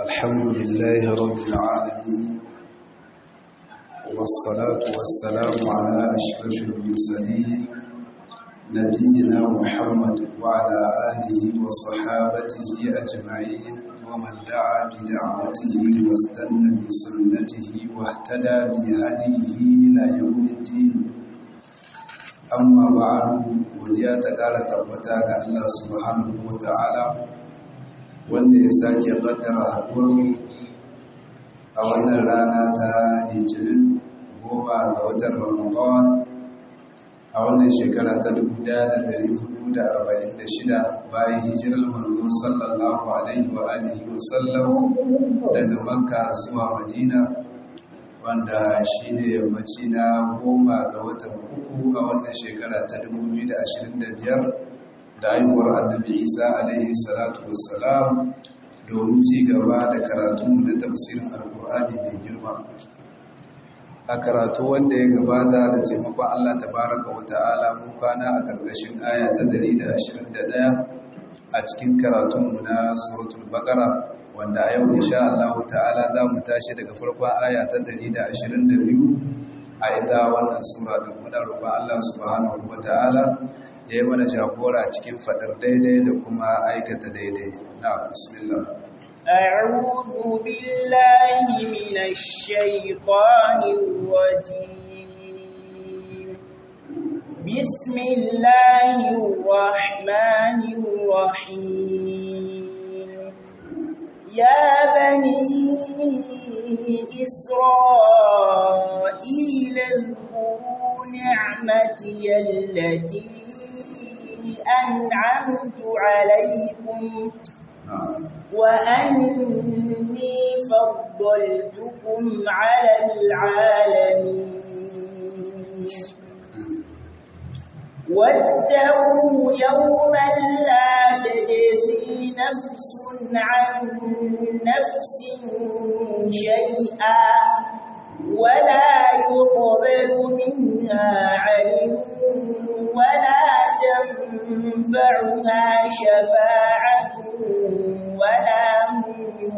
الحمد لله رب العالمين والصلاة والسلام على أشرف المرسلين نبينا محمد وعلى آله وصحابته أجمعين ومن دعا بدعوته واستنى بسنته واهتدى بهديه إلى يوم الدين amma ba'adu godiya ta ƙara tabbata ga Allah subhanahu wa ta'ala wanda ya sake ƙaddara haƙuri a wannan rana ta litinin goma ga watan ramadan a wannan shekara ta 1446 bayan hijirar manzo sallallahu alaihi wa alihi wa sallam daga makka zuwa madina wanda shi ne yammaci na goma ga watan uku a wannan shekara ta 2025 da haihuwar annabi isa alaihi salatu wassalam domin ci gaba da karatun na tafsirin alkur'ani mai girma a karatu wanda ya gabata da taimakon allah tabaraka wa ta'ala mun kwana a ƙarƙashin aya ta 121 a cikin karatunmu na suratul baqara wanda a yau insha Allah ta'ala za mu tashi daga farkon aya ta 122 a ita wannan sura da muna roƙon Allah subhanahu ta'ala ya yi mana jagora cikin faɗar daidai da kuma aikata daidai na bismillah أعوذ بالله من الشيطان الرجيم بسم الله الرحمن الرحيم يا بني إسرائيل اذكروا نعمتي التي أنعمت عليكم وأني فضلتكم على العالمين واتقوا يوما لا تجزي نفس عن نفس شيئا ولا يقبل منها عدل ولا تنفعها شفاعة ولا هم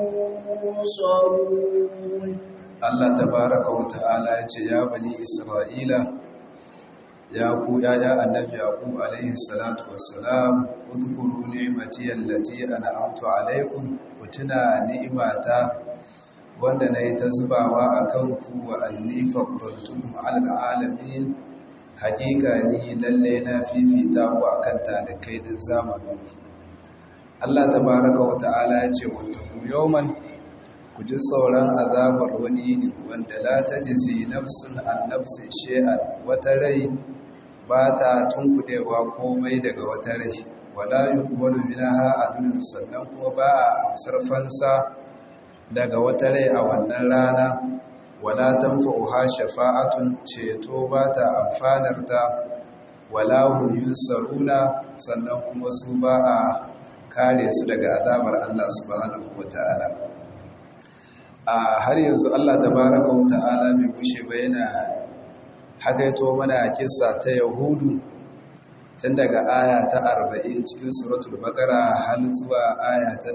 ينصرون Allah tabaraka wa ta'ala ya ce ya bani Isra'ila ya ku yaya annabi yaqub alaihi salatu wassalam udhkuru ni'mati allati an'amtu alaikum kutuna ni'imata wanda nayi ta zubawa akan ku wa anni faddaltukum 'alal alamin hakika ni lalle na fifita ku akan talikai din zamanin Allah tabaraka wa ta'ala ya ce wattaqu yawman ku ji tsoron azabar wani ne wanda la tajzi nafsun an nafsin shay'an wata rai ba ta tunkudewa komai daga wata rai wala yuqbalu minha adlun sannan kuma ba a amsar fansa daga wata rai a wannan rana wala tanfa'uha shafa'atun ceto ba ta amfanar ta wala hum yunsaruna sannan kuma su ba a kare su daga azabar Allah subhanahu wataala a har yanzu Allah tabaraka wataala bai gushe ba yana hakaito mana kissa ta yahudu tun daga aya ta 40 cikin suratul baqara har zuwa aya ta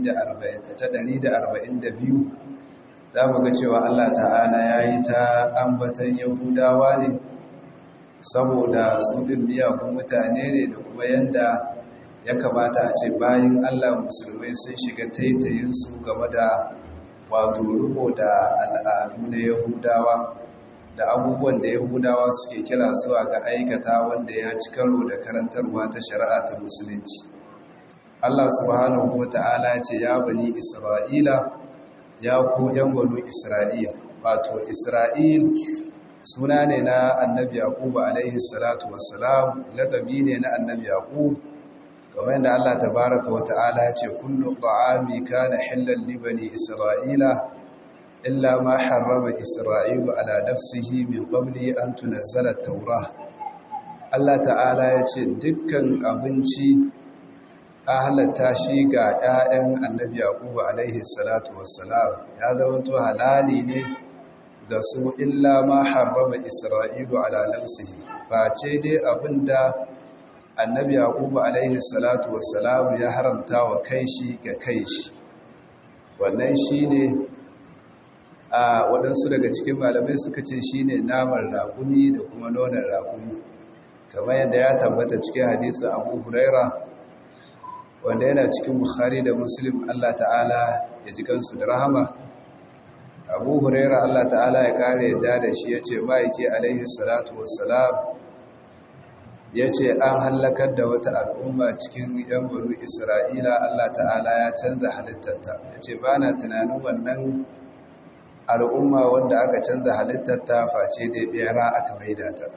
142 za mu ga cewa Allah ta'ala yayi ta ambatan yahudawa ne saboda su din miyagun mutane ne da kuma yanda ya kamata a ce bayan Allah musulmai sun shiga taitayin su game da wato riko da al'adu na yahudawa da abubuwan da yahudawa suke kira zuwa ga aikata wanda ya ci karo da karantarwa ta shari'a ta musulunci Allah subhanahu wa ta'ala ce ya bani isra'ila ya ku yan banu isra'ila wato isra'il suna ne na annabi yaqub alaihi salatu wassalam lakabi ne na annabi yaqub kamar yadda Allah tabaraka wa ta'ala ya ce kullu ta'ami kana halal li bani isra'ila إلا ما حرم إسرائيل على نفسه من قبل أن تنزل التوراة Allah ta'ala ya ce dukkan abinci a halatta shi ga 'ya'yan annabi yaqubu alaihi salatu wassalam ya zama to halali ne ga su illa ma harrama isra'ilu ala nafsihi face dai abinda annabi yaqubu alaihi salatu wassalam ya haramta wa kai shi ga kai shi wannan shine a waɗansu daga cikin malamai suka ce shine naman raƙumi da kuma nonon raƙumi kamar yadda ya tabbata cikin hadisin abu huraira wanda yana cikin bukhari da muslim allah ta'ala ya ji kansu da rahama abu huraira allah ta'ala ya kare yadda da shi ya ce ma'aiki alaihi salatu wassalam ya ce an hallakar da wata al'umma cikin yan banu isra'ila allah ta'ala ya canza halittarta ya ce ba na tunanin wannan al'umma wanda aka canza halittarta face dai bera aka maida ta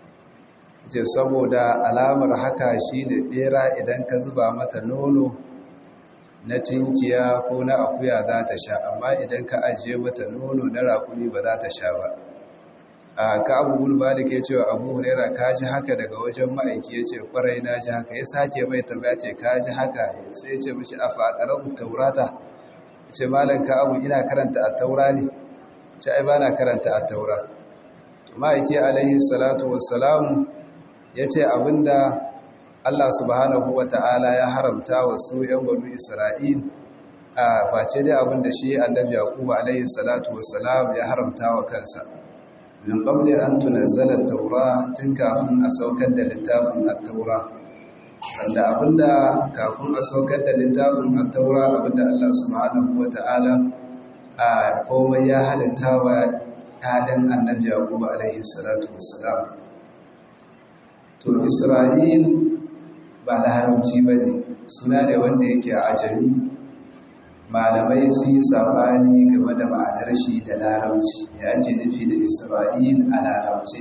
ce saboda alamar haka shi ne bera idan ka zuba mata nono na tinkiya ko na akuya za ta sha amma idan ka ajiye mata nono na raƙumi ba za ta sha ba a ka abubuwan malik ya ce wa abu huraira ka ji haka daga wajen ma'aiki ya ce kwarai na ji haka ya sake mai tambaya ce ka ji haka sai ya ce mashi a faƙarar taurata ya ce malam ka abu ina karanta a taura ne ce ai ba na karanta a taura ma'aiki alaihi salatu wassalamu ya ce abinda Allah subhanahu wa ta'ala ya haramta wa su ‘yan banu Isra'il a face dai abinda shi annabi Yaqubu alaihi salatu wassalam ya haramta wa kansa. Min qabli an tunazzala taura tun kafin a saukar da littafin at-taura. Wanda abinda kafin a saukar da littafin at-taura abinda Allah subhanahu wa ta'ala a komai ya halitta wa ‘ya'yan annabi Yaqubu alaihi salatu wassalam. to isra'il ba larabci ba ne suna ne wanda yake a ajami malamai sun yi sabani game da ma'anar shi da larabci ya ake nufi da isra'il a larabci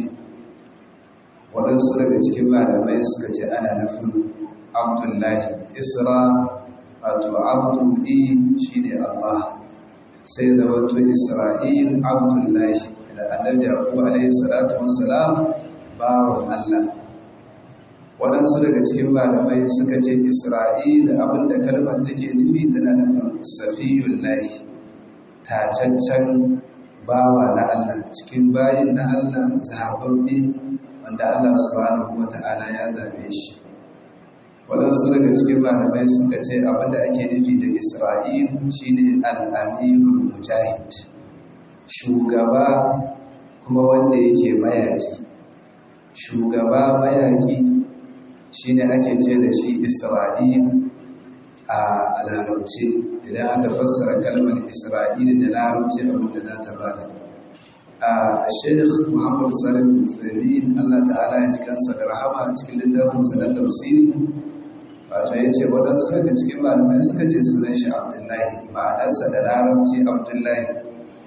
waɗansu daga cikin malamai suka ce ana nufin abdullahi isra wato abdullahi shi ne allah sai da wato isra'il abdullahi da annabi yaƙu alaihi salatu wassalam bawon allah waɗansu daga cikin malamai suka ce isra'ila abinda kalmar take nufi tana nufin safiyun lahi tacaccen bawa na allah cikin bayin na allah zaɓaɓɓe wanda allah subhanahu wa ta'ala ya zaɓe shi waɗansu daga cikin malamai suka ce abinda ake nufi da isra'il shine al'amirul mujahid shugaba kuma wanda yake mayaki shugaba mayaki shi ne ake ce da shi isra'il a larabci idan aka fassara kalmar isra'il da larabci abinda za ta bada a sheikh muhammadu salim musulmin allah ta'ala ya cikinsa da rahama cikin littafinsa na tafsiri wato ya ce waɗansu daga cikin malamai suka ce sunan shi abdullahi ma'anarsa da larabci abdullahi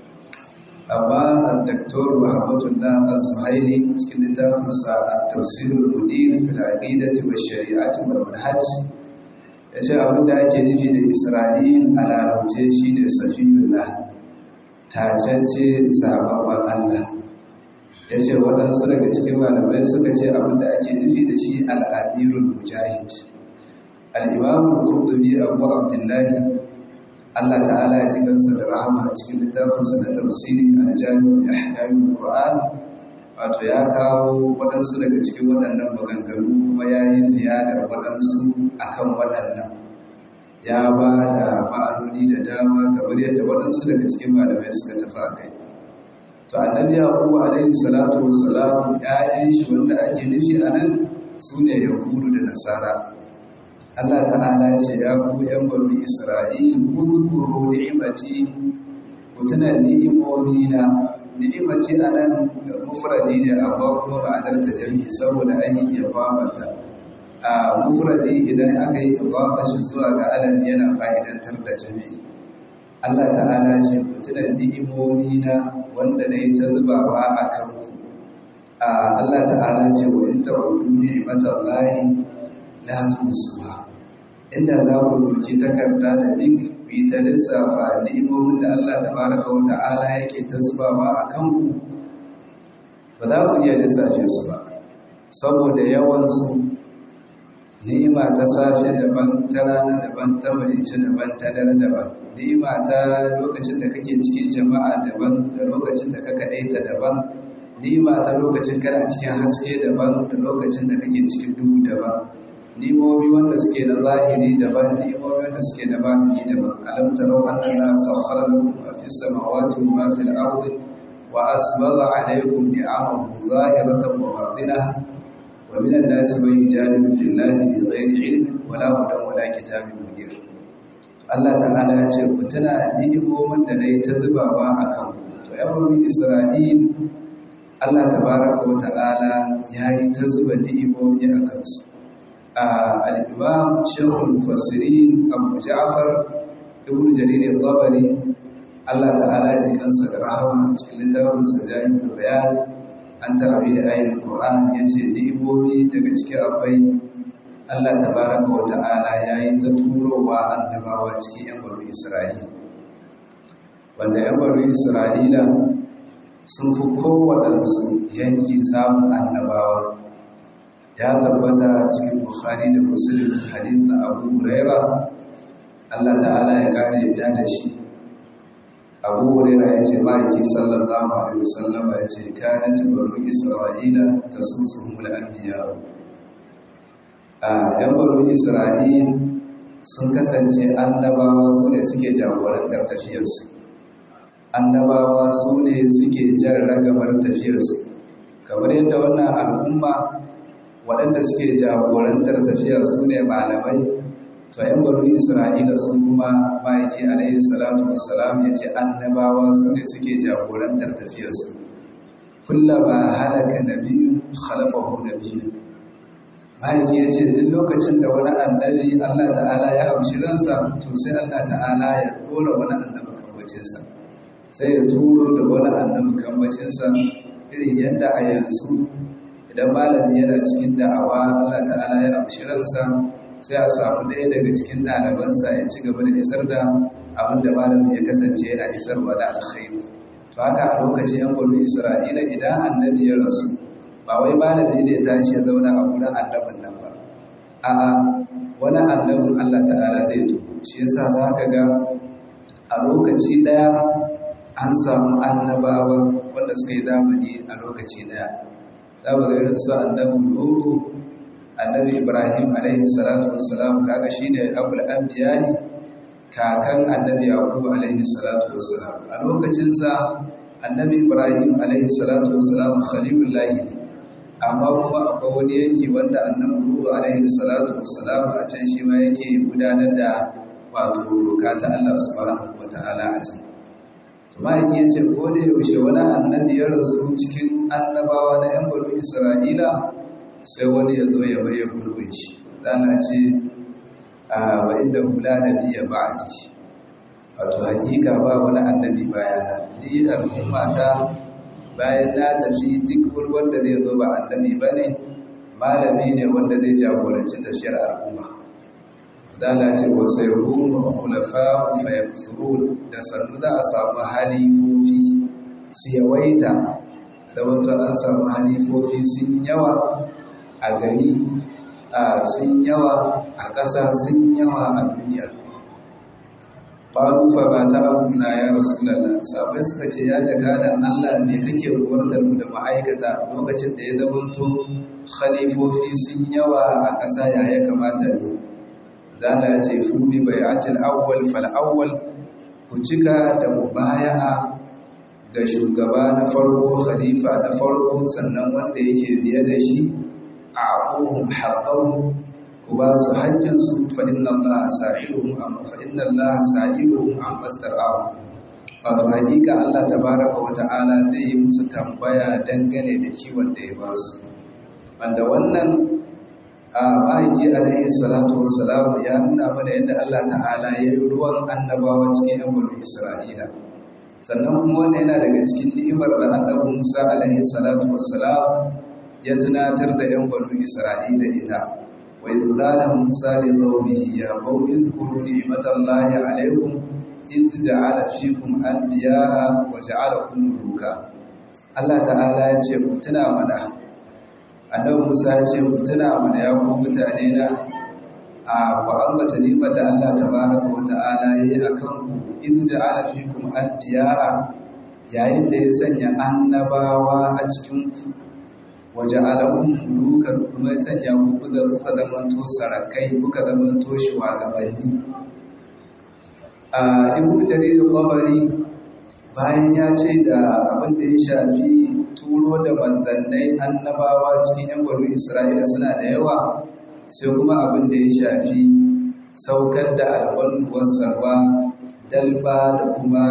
amma al-daktor Muhammadullah az-Zuhaili cikin littafinsa at-tafsir al-mudir fil aqidati wa shari'ati wal manhaj yace abin da ake nufi da Isra'il a larabce shine safiyullah tacance sababban Allah yace waɗansu daga cikin malamai suka ce abin da ake nufi da shi al-amirul mujahid al-imam al-qurtubi abu abdullahi Allah ta'ala ya ji kansa da rahama a cikin littafinsa na tafsiri a jami'in ahkamin Qur'an wato ya kawo waɗansu daga cikin waɗannan maganganu kuma ya yi ziyadar waɗansu akan waɗannan ya ba da ma'anoni da dama kamar yadda waɗansu daga cikin malamai suka tafi a kai to annabi yaqubu alaihi salatu wassalam ƴaƴan shi wanda ake nufi a nan su ne yahudu da nasara Allah ta'ala ce ya ku ‘yan banu Isra'il, kuzukuru ni'imati, ku tuna ni'imomi na, ni'imati a nan mufradi ne amma kuma ma'anar ta jami saboda an yi ibamata. A mufradi idan aka yi ibama shi zuwa ga alam yana fa'idantar da jami. Allah ta'ala ce ku tuna ni'imomi na wanda na yi ta zubawa a kanku. Allah ta'ala ce wa in ta'udu ni'imatan lahi la tusuha inda za ku doki takarda da link ku yi ta lissafa ni'imomin da Allah tabaraka wa ta'ala yake ta zubawa a kanku ba za ku iya lissafe su ba saboda yawansu ni'ima ta safe daban ta rana daban ta marice daban ta dare daban ni'ima ta lokacin da kake cikin jama'a daban da lokacin da ka kaɗaita daban ni'ima ta lokacin kana cikin haske daban da lokacin da kake cikin duhu daban ni'imomi wanda suke na zahiri daban ni'imomi wanda suke na batini daban alam tarau annana sakhara lakum ma fis samawati wa ma fil ardi wa asbagha alaykum ni'amahu zahiratan wa batinah wa min an-nasi man yujadilu fillahi bighayri ilmin wala hudan wala kitabin munir Allah ta'ala ya ce ku tuna ni'imomin da nayi ta zubawa akan ku to ya bani Isra'il Allah tabaraka wa ta'ala yayi ta zuba ni'imomi akan su الإمام شيخ المفسرين أبو جعفر ابن جرير الطبري الله تعالى يجكنس الرحمة cikin سجائم البيان an tarabi da ayin Qur'an yace ni'imomi daga ciki akwai Allah tabaraka wa ta'ala yayi ta turowa annabawa cikin yan bani Isra'ila wanda yan bani Isra'ila sun fi kowaɗansu yanki samun annabawa ya tabbata cikin bukhari da muslim hadith na abu huraira Allah ta'ala ya kare yadda da shi abu huraira ya ce ma'aiki sallallahu alaihi wasallam ya ce kayan tabaru isra'ila ta susuhumul anbiya a yan baro isra'il sun kasance annabawa su ne suke jagorantar tafiyarsu annabawa su ne suke jan ragamar tafiyarsu kamar yadda wannan al'umma waɗanda suke jagorantar tafiyar su ne malamai to yan baro isra'ila sun kuma ma'aiki alaihi salatu wassalam ya ce annabawa su ne suke jagorantar tafiyarsu kullama halaka nabiyu khalafahu nabiyu ma'aiki ya ce duk lokacin da wani annabi allah ta'ala ya amshi ransa to sai allah ta'ala ya ɗora wani annabi kambacinsa sai ya turo da wani annabi kambacinsa irin yadda a yanzu idan malami yana cikin da'awa Allah ta'ala ya amshi ransa sai a samu ɗaya daga cikin ɗalibansa ya ci gaba da isar da abin da malami ya kasance yana isarwa da alkhairu to haka a lokacin yan gwamnati isra'ila idan annabi ya rasu ba wai malami ne ya tashi ya zauna a gurin annabin nan ba a'a wani annabin Allah ta'ala zai to shi yasa za ka ga a lokaci ɗaya an samu annabawa wanda suka yi zamani a lokaci ɗaya za mu ga irin su annabi Nuhu annabi Ibrahim alaihi salatu wassalam kaga shine abul anbiya'i kakan annabi Yaqub alaihi salatu wassalam a lokacin sa annabi Ibrahim alaihi salatu wassalam khalilullah ne amma kuma akwai wani yanki wanda annabi Nuhu alaihi salatu wassalam a can shi ma yake gudanar da wato doka ta Allah subhanahu wataala a can ma'aiki ya ce ko da yaushe wani annabi ya rasu cikin annabawa na 'yan bari isra'ila sai wani ya zo ya baye gurbin shi dana ce a wa inda kula da biya ba a ji wato hakika ba wani annabi bayana ni al'umma ta bayan na tafi duk wani wanda zai zo ba annabi ba ne malami ne wanda zai jagoranci tafiyar al'umma dala ce wa sayrun khulafa fa yakfurun da sannu da a samu halifofi su yawaita da wato an samu halifofi sun yawa a gari a sun yawa a ƙasa sun yawa a duniya ƙwarufa ba ta abuna ya rasulallah sabai suka ce ya jaka da allah ne kake umartar mu da ma'aikata lokacin da ya zamanto khalifofi sun yawa a ƙasa ya ya kamata ne zala ce fuli bai'atil awwal fal awwal ku cika da mubaya'a ga shugaba na farko khalifa na farko sannan wanda yake biye da shi a aquhum haqqahum ku ba su haƙƙin su fa inna allaha sa'iluhum amma fa inna allaha sa'iluhum an mastara'u wato hakika Allah tabaraka wa ta'ala zai yi musu tambaya dangane da kiwon da ya ba su wanda wannan a ma'aiki alaihi salatu wassalam ya nuna mana yadda Allah ta'ala ya yi ruwan annabawa cikin yan bulu isra'ila sannan kuma wannan yana daga cikin ni'imar da annabi musa alaihi salatu wassalam ya tunatar da yan bulu isra'ila ita wa idh qala musa li qaumihi ya qaumi dhkuru ni'matallahi alaykum idh ja'ala fikum anbiya'a wa ja'alakum muluka Allah ta'ala ya ce ku tuna mana annabi Musa ya ce ku tuna mana ya ku mutane na a ku ambata nimar da Allah tabaraka wa ta'ala yayi akan ku in ja'ala fikum anbiya'a yayin da ya sanya annabawa a cikin ku waje alakun mulukar kuma sanya ku da kuka zamanto sarakai kuka zamanto shugabanni a ibnu jarir al-qabari bayan ya ce da abin da ya shafi turo da manzannai annabawa cikin yan gwaro isra'ila suna da yawa sai kuma abin da ya shafi saukar da alwanu wasarwa dalba da kuma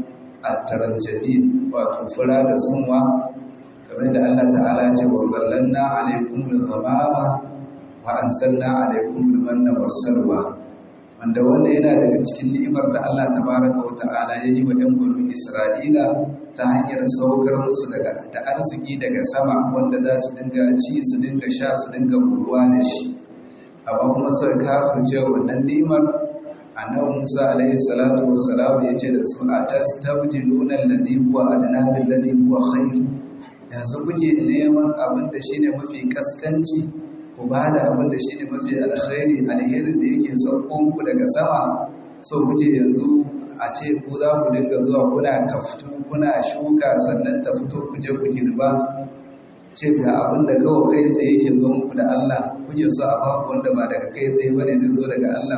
attaranjabi wato fura da sunwa kamar da Allah ta'ala ce wa zallanna alaikum al-ghamama wa anzalna alaikum al-manna was-salwa wanda wanda yana daga cikin ni'imar da Allah tabaraka wa ta'ala ya yi wa ɗan gwaro Isra'ila ta hanyar saukar musu daga da arziki daga sama wanda za su dinga ci su dinga sha su dinga ruwa da shi amma kuma suka kafirce wannan ni'imar annabi Musa alaihi salatu wassalam ya ce da su atastabdiluna alladhi huwa adna bil ladhi huwa khair yanzu kuke neman abin da shine mafi kaskanci ku ba da abin da shine mafi alkhairi alherin da yake sauko muku daga sama so kuke yanzu a ce ku za ku dinga zuwa kuna kaftu kuna shuka sannan ta fito ku je ku girba ce ga abin da kawai kai tsaye yake zo muku da Allah kuke so a baku wanda ba daga kai tsaye bane zai zo daga Allah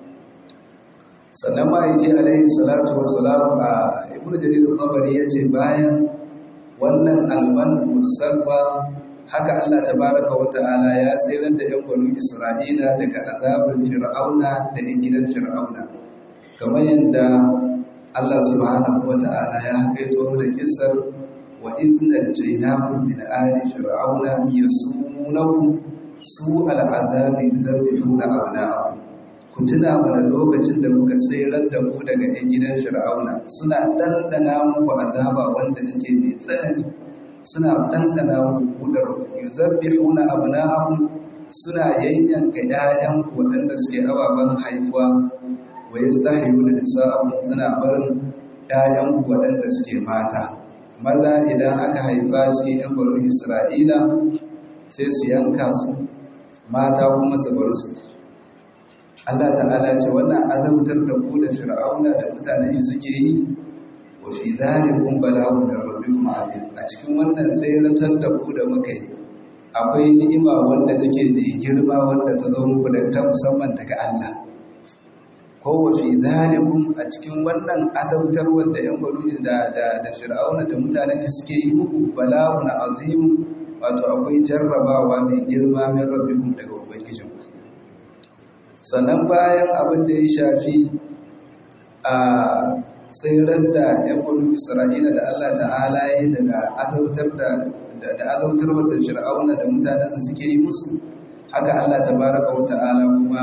sannan ma yake alaihi salatu wassalam a ibnu jarir al-tabari yace bayan wannan alman musalwa haka Allah tabaraka wa ta'ala ya tsirar da yan banu Isra'ila daga azabin fir'auna da yan gidan fir'auna kamar yadda Allah subhanahu wa ta'ala ya kaito da kissar wa idna jaynakum min ali fir'auna yasumunakum su al'azabi bidarbihuna abna'akum ku tuna mana lokacin da muka tsirar da mu daga yan gidan fir'auna suna dandana muku azaba wanda take mai tsanani suna dandana muku kudar yuzabbihuna abna'ahum suna yayyanka ƴaƴan waɗanda suke ababen haifuwa wa yastahyuna nisa'ahum suna barin ƴaƴan waɗanda suke mata maza idan aka haifa cikin ƴan baro Isra'ila sai su yanka su mata kuma su bar su Allah ta'ala ce wannan azabtar da ku da fir'auna da mutanen shi suke yi wa fi dhalikum bala'un min rabbikum azim a cikin wannan tsayratar da ku da muka yi akwai ni'ima wanda take mai girma wanda ta zo muku da ta musamman daga Allah ko wa fi dhalikum a cikin wannan azabtar wanda yan banu da da da fir'auna da mutanen shi suke yi muku bala'un azim wato akwai jarrabawa mai girma min rabbikum daga ubangijinku sannan bayan abin da ya shafi a tsirar da yankun isra'ila da allah ta'ala ya daga azautar da azautar da fir'auna da mutanensa suke yi musu haka allah tabaraka wa ta'ala kuma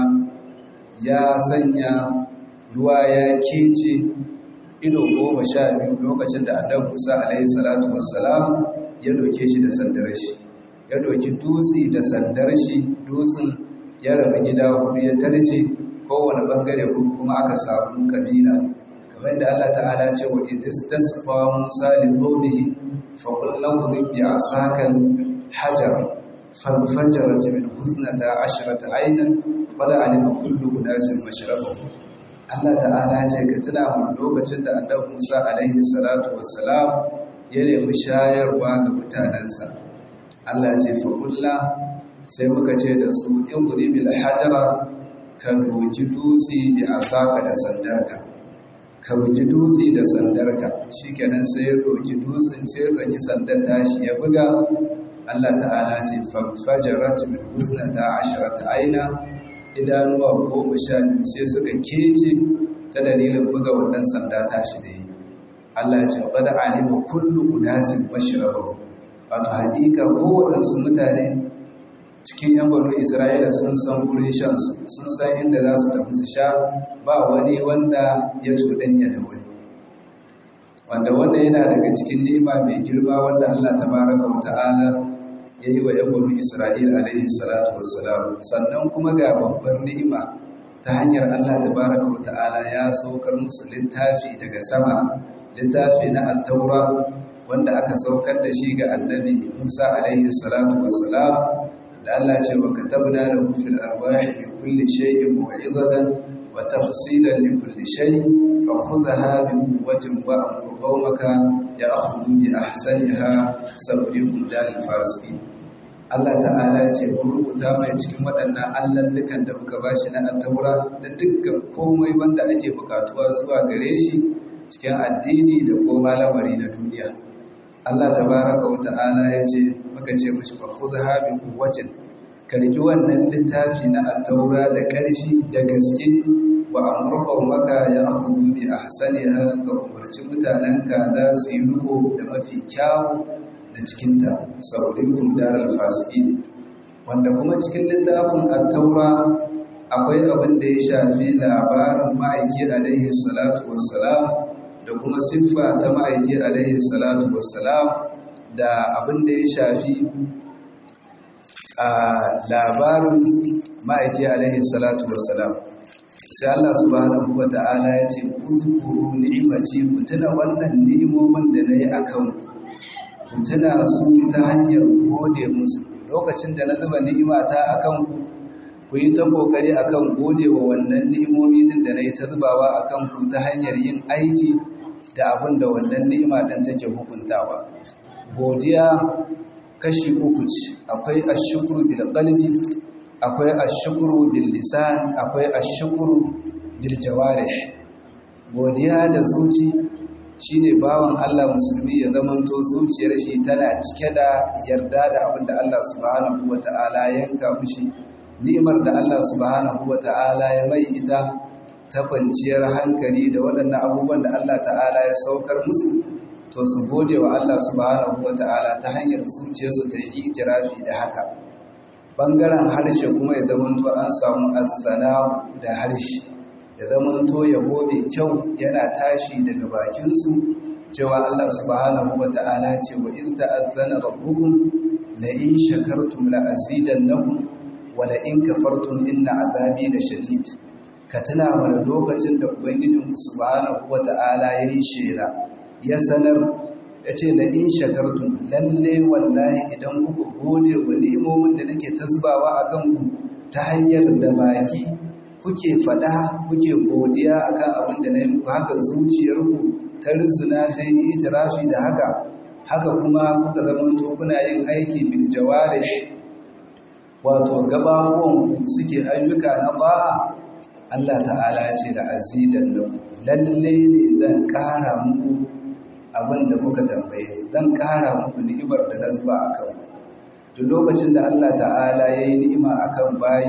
ya sanya ruwa ya kece ido goma sha biyu lokacin da annabi musa alaihi salatu wassalam ya doke shi da sandar shi ya doki dutse da sandar shi dutsen ya rabu gida hudu ya tarje kowane bangare kuma aka samu kabila kamar da Allah ta'ala ce wa idistasqa Musa li qawmihi fa qul law tudib bi asaka hajar fanfajarat min husnata ashrata aynan qad alima kullu unasin mashrabahu Allah ta'ala ce ka tuna mun lokacin da Annabi Musa alaihi salatu wassalam ya nemi shayarwa ga mutanansa Allah ce fa kullu sai muka ce da su in duribil hajara ka doki dutse da asaka da sandarka ka bugi dutse da sandarka shikenan sai ya doki dutsen sai ya doki sandar tashi ya buga Allah ta'ala ce fajarat min husnata asharata aina idanuwa goma sha biyu sai suka kece ta dalilin buga wannan sanda tashi da yi Allah ce qad alima kullu unasin mashrabahu wato hakika kowaɗansu mutane cikin yan gwamnan isra'ila sun san wurin shansu sun san inda za su tafi su sha ba wani wanda ya cuɗanya da wani wanda wanda yana daga cikin nima mai girma wanda allah ta baraka wa ta'ala ya yi wa yan gwamnan isra'ila alaihi salatu wassalam sannan kuma ga babbar ni'ima ta hanyar allah ta baraka wa ta'ala ya saukar musu littafi daga sama littafi na attaura wanda aka saukar da shi ga annabi musa alaihi salatu wassalam da Allah ce wa katabna lahu fil arwahi min kulli shay'in mu'izatan wa tafsilan li kulli shay fa khudha bi quwwatin wa amur qawmaka ya'khudhu bi ahsaniha sabrikum dal farsi Allah ta'ala ce rubuta mai cikin waɗannan allallukan da muka bashi na attaura da dukkan komai wanda ake bukatuwa zuwa gare shi cikin addini da koma lamari na duniya Allah tabaraka wa ta'ala ya ce muka ce mishi fa khudha bi quwwatin karki wannan littafi na attaura da ƙarfi da gaske wa amurkon maka ya hudu bi ahsaniha ka umarci mutanenka za su yi riko da mafi kyawu da cikinta saurin daral fasiki wanda kuma cikin littafin attaura akwai abin da ya shafi labarin ma'aiki alaihi salatu wassalam da kuma siffa ta ma'aiki alaihi salatu wassalam da abin da ya shafi a labarin ma'aiki alaihi salatu wassalam sai Allah subhanahu wata'ala ya ce uzkuru ni'imati ku tuna wannan ni'imomin da nayi akan ku ku tuna su ta hanyar gode musu lokacin da na zuba ni'ima ta akan ku ku yi ta kokari akan gode wa wannan ni'imomi din da nayi ta zubawa akan ku ta hanyar yin aiki da abin da wannan ni'ima din take hukuntawa godiya kashi uku ce akwai ashukuru bil qalbi akwai ashukuru bil lisan akwai ashukuru bil jawarih godiya da zuci shine bawan Allah musulmi ya zamanto zuciyar shi tana cike da yarda da abin da Allah subhanahu wata'ala yanka mishi ni'imar da Allah subhanahu wata'ala ya mai ita ta kwanciyar hankali da waɗannan abubuwan da Allah ta'ala ya saukar musu to su gode wa Allah subhanahu wata'ala ta hanyar zuciyarsu ta yi itirafi da haka bangaren harshe kuma ya zamanto an samu azzana da harshe ya zamanto yabo mai kyau yana tashi daga bakinsu cewa Allah subhanahu wata'ala ce wa in ta'azzana rabbukum la in shakartum la azidannakum wa la in kafartum inna azabi la shadid ka tuna mana lokacin da ubangijinku subhanahu wata'ala ya yi shela ya sanar ya ce da in shakartun lalle wallahi idan kuka gode wa ni'imomin da nake tasbawa a kanku ta hanyar da baki kuke fada kuke godiya akan abin da na yi muku haka zuciyarku ta rizuna ta yi itirafi da haka haka kuma kuka zamanto kuna yin aiki bil jawari wato gababuwan suke ayyuka na ba'a Allah ta'ala ce da azidan lalle ne zan kara muku abin da kuka tambaye ni zan kara muku ni'imar da na zuba a kan duk lokacin da Allah ta'ala ya yi ni'ima a kan bayi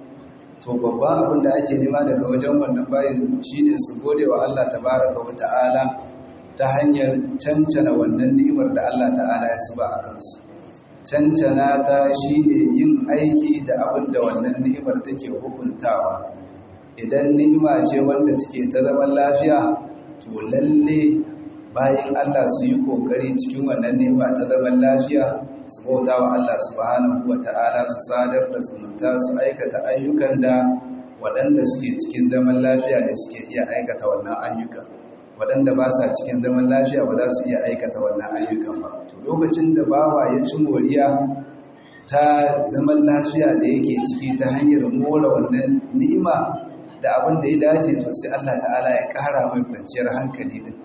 to babban abin da ake nema daga wajen wannan bayi shine su gode wa Allah tabaraka wa ta'ala ta hanyar cancana wannan ni'imar da Allah ta'ala ya zuba a kansu cancana ta shine yin aiki da abin da wannan ni'imar take hukuntawa idan ni'ima ce wanda take ta zaman lafiya to lalle bayan Allah su yi kokari cikin wannan ni'ima ta zaman lafiya su bauta wa Allah subhanahu wa ta'ala su sadar da zumunta su aikata ayyukan da waɗanda suke cikin zaman lafiya ne suke iya aikata wannan ayyukan waɗanda ba sa cikin zaman lafiya ba za su iya aikata wannan ayyukan ba to lokacin da bawa ya ci moriya ta zaman lafiya da yake ciki ta hanyar more wannan ni'ima da abin da ya dace to sai Allah ta'ala ya ƙara mai kwanciyar hankali din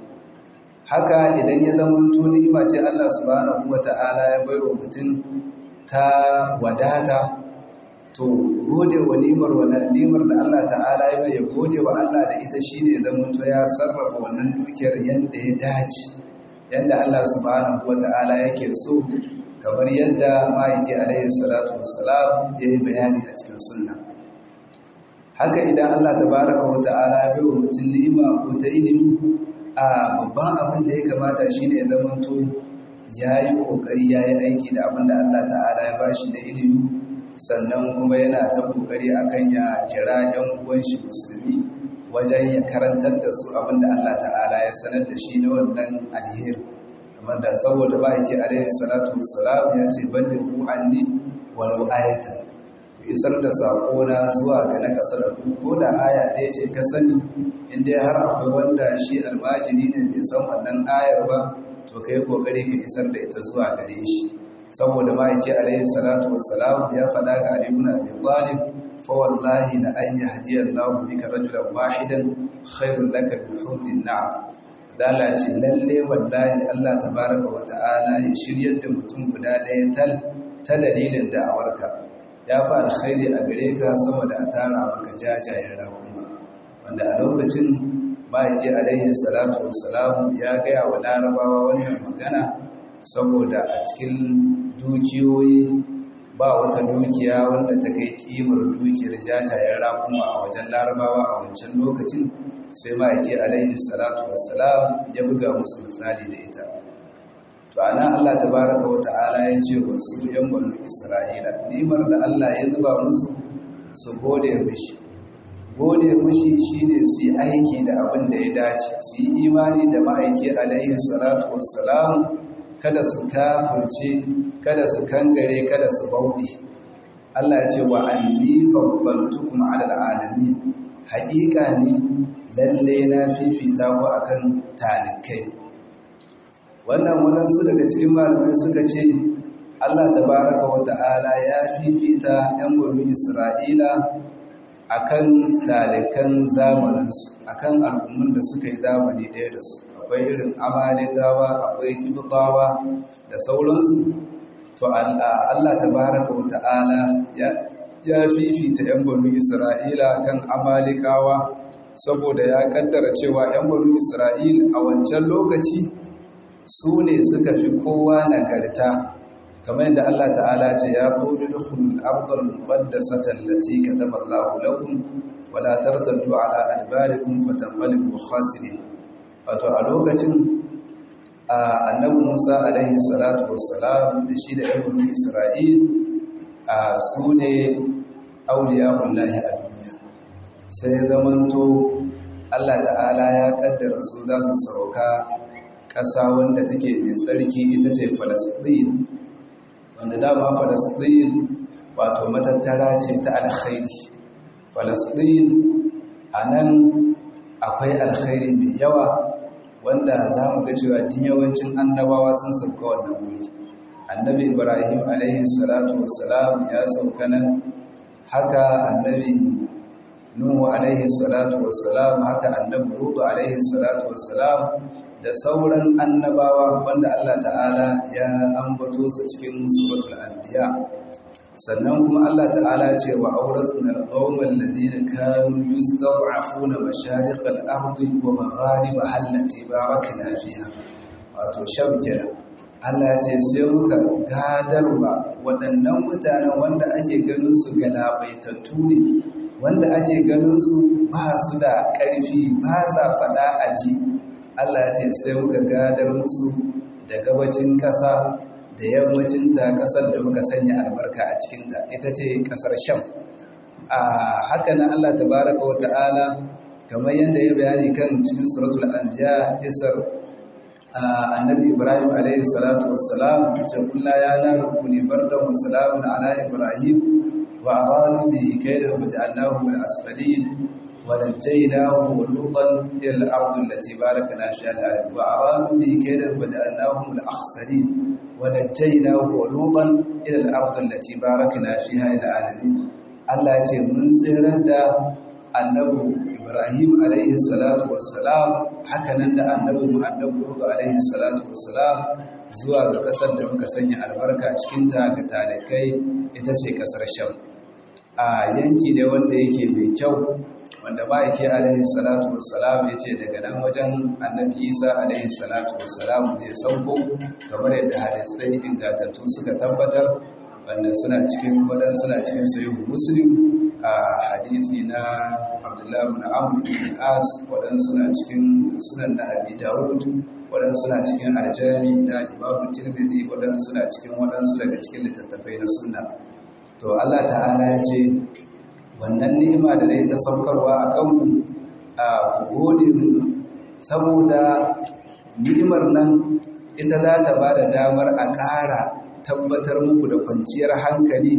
haka idan ya zama ni'ima ce Allah subhanahu wata'ala ya bai wa mutum ta wadata to gode wa ni'imar wannan ni'imar da Allah ta'ala ya bai ya gode wa Allah da ita shine zama to ya sarrafa wannan dukiyar yanda ya dace yanda Allah subhanahu wata'ala yake so kamar yadda ma'aiki alaihi salatu wassalam ya yi bayani a cikin sunna haka idan Allah tabaraka wa ta'ala ya bai wa mutum ni'ima ko ta ilimi a babban abin da ya kamata shi ne zamanto ya yi ƙoƙari ya yi aiki da abin da Allah ta'ala ya bashi da ilimi sannan kuma yana ta ƙoƙari a kan ya kira ‘yan uwan shi musulmi wajen ya karantar da su abin da Allah ta'ala ya sanar da shi na wannan alheri kamar da saboda ba yake alaihi salatu wassalam ya ce balle ku anni walau ayatan ku isar da saƙona zuwa ga na ƙasa da ku ko da aya ɗaya ce ka sani inda har akwai wanda shi almajiri ne bai san wannan ayar ba to ka yi kokari ka isar da ita zuwa gare shi saboda ma'aiki alaihi salatu wassalam ya faɗa ga ali ibn abi talib fa wallahi la an yahdiya Allah bika rajulan wahidan khairul laka min humrin na'am dala ce lalle wallahi Allah tabaraka wa ta'ala ya shiryar da mutum guda ɗaya tal ta dalilin da'awarka ya fi alkhairi a gare ka sama da a tara maka jajayen raƙuma wanda a lokacin ma'aiki alaihi salatu wassalamu ya gaya wa larabawa wannan magana saboda a cikin dukiyoyi ba wata dukiya wanda ta kai kimar dukiyar jajayen raƙuma a wajen larabawa a wancan lokacin sai ma'aiki alaihi salatu wassalam ya buga musu misali da ita to ana Allah tabaraka wa ta'ala ya ce wa su yan banu Isra'ila nimar da Allah ya zuba musu su gode mishi gode mishi shine su yi aiki da abin da ya dace su yi imani da ma'aiki alaihi salatu wassalam kada su kafirce kada su kangare kada su bauɗe Allah ya ce wa anni faddaltukum ala alamin haƙiƙa ne lalle na fifita ku akan talikai wannan waɗansu daga cikin malamai suka ce Allah tabaraka wa ta'ala ya fifita 'yan gwamnin Isra'ila akan talikan zamaninsu akan al'ummun da suka yi zamani ɗaya da su akwai irin amalikawa akwai kibutawa da sauransu to Allah tabaraka wa ta'ala ya fifita 'yan gwamnin Isra'ila kan amalikawa saboda ya kaddara cewa 'yan gwamnin Isra'ila a wancan lokaci su ne suka fi kowa nagarta kamar yadda Allah ta'ala ce ya qulu dukhulul ardal muqaddasata allati kataba Allahu lakum wa la tartaddu ala adbarikum fatanqalibu khasirin wato a lokacin annabi Musa alaihi salatu wassalam da shi da ibnu Isra'il su ne auliya'ullahi a duniya sai zamanto Allah ta'ala ya kaddara su za su sauka ƙasa wanda take mai tsarki ita ce falasɗin wanda dama falasɗin wato matattara ce ta alkhairi falasɗin a nan akwai alkhairi mai yawa wanda za mu ga cewa din yawancin annabawa sun sauka wannan wuri annabi ibrahim alaihi salatu wassalam ya sauka nan haka annabi nuhu alaihi salatu wassalam haka annabi lutu alaihi salatu wassalam da sauran annabawa wanda Allah ta'ala ya ambato su cikin suratul anbiya sannan kuma Allah ta'ala ce wa awrathna al-qawma alladhina kanu yustad'afuna mashariq al-ardi wa magharibaha allati barakna fiha wato shabkira Allah ce sai muka gadarwa waɗannan mutanen wanda ake ganin su galabaitattu ne wanda ake ganin su ba su da ƙarfi ba sa faɗa aji Allah ce sai muka gadar musu da gabacin ƙasa da yammacinta ƙasar da muka sanya albarka a cikinta ita ce ƙasar sham a haka nan Allah tabaraka wa ta'ala kamar yadda ya bayani kan cikin suratul anbiya kisar annabi ibrahim alayhi salatu wassalam ce kullu ya naru kuni bardan wa salamun ala ibrahim wa aradu bi kaydan faj'alnahu min asfalin ونجيناه ولوطا الى الارض التي باركنا فيها العالمين وارادوا به كيدا فجعلناهم الاخسرين ونجيناه ولوطا الى الارض التي باركنا فيها للعالمين Allah ya ce mun tsirar da annabi Ibrahim alaihi salatu wassalam hakanan da annabi mu annabi Nuhu alaihi salatu wassalam zuwa ga kasar da muka sanya albarka cikin ta ga talakai ita ce kasar Sham a yanki ne wanda yake mai kyau wanda ma'aiki alaihi salatu wassalam ya ce daga nan wajen annabi isa alaihi salatu wassalam zai sauko kamar yadda hadisai ingantattu suka tabbatar wanda suna cikin wadan suna cikin sahihu muslim a hadisi na abdullahi ibn amr ibn as wadan suna cikin sunan na abi dawud wadan suna cikin aljami na imamu tirmidhi wadan suna cikin wadansu daga cikin littattafai na sunna to Allah ta'ala ya ce wannan ni'ima da dai ta saukarwa a kanku a gode saboda ni'imar nan ita za ta ba da damar a ƙara tabbatar muku da kwanciyar hankali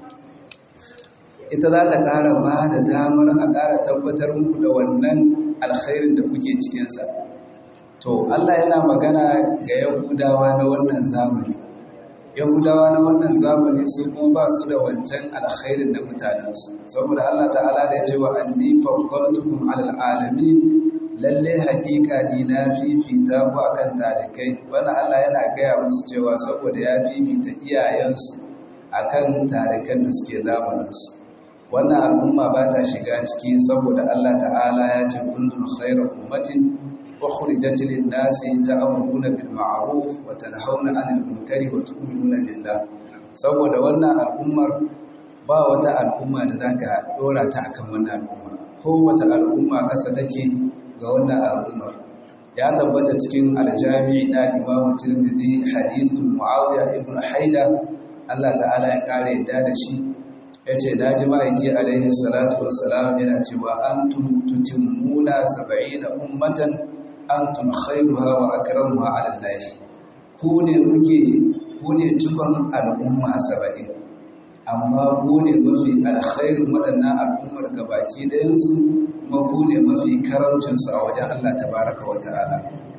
ita za ta ƙara ba da damar a ƙara tabbatar muku da wannan alkhairin da kuke cikinsa to Allah yana magana ga yahudawa na wannan zamani yahudawa na wannan zamani su kuma ba su da wancan alkhairin da mutanensu saboda Allah ta'ala da ya ce wa anni faddaltukum alal alamin lalle haƙiƙa ni na fifita ku akan talikai wannan Allah yana gaya musu cewa saboda ya fifita iyayensu akan tarikan da suke zamaninsu wannan al'umma ba ta shiga ciki saboda Allah ta'ala ya ce kuntum khayra ummatin ukhrijat lin-nasi ta'muruna bil ma'ruf wa tanhauna 'anil munkari wa tu'minuna billah saboda wannan al'ummar ba wata al'umma da zaka dora ta akan wannan al'umma ko wata al'umma kasa take ga wannan al'ummar ya tabbata cikin aljami na Imam Tirmidhi hadithul Muawiya ibn Haida Allah ta'ala ya kare yadda da shi ya ce na ji ma'aiki alaihi salatu wassalam yana cewa an tutimmuna saba'ina ummatan an tun khairuha wa akramuha ala Allah ku ne muke ku ne cikon al'umma saba'in amma ku ne mafi alkhairin waɗannan al'ummar gabaki ɗayansu kuma ku ne mafi karamcinsu a wajen Allah tabaraka wa ta'ala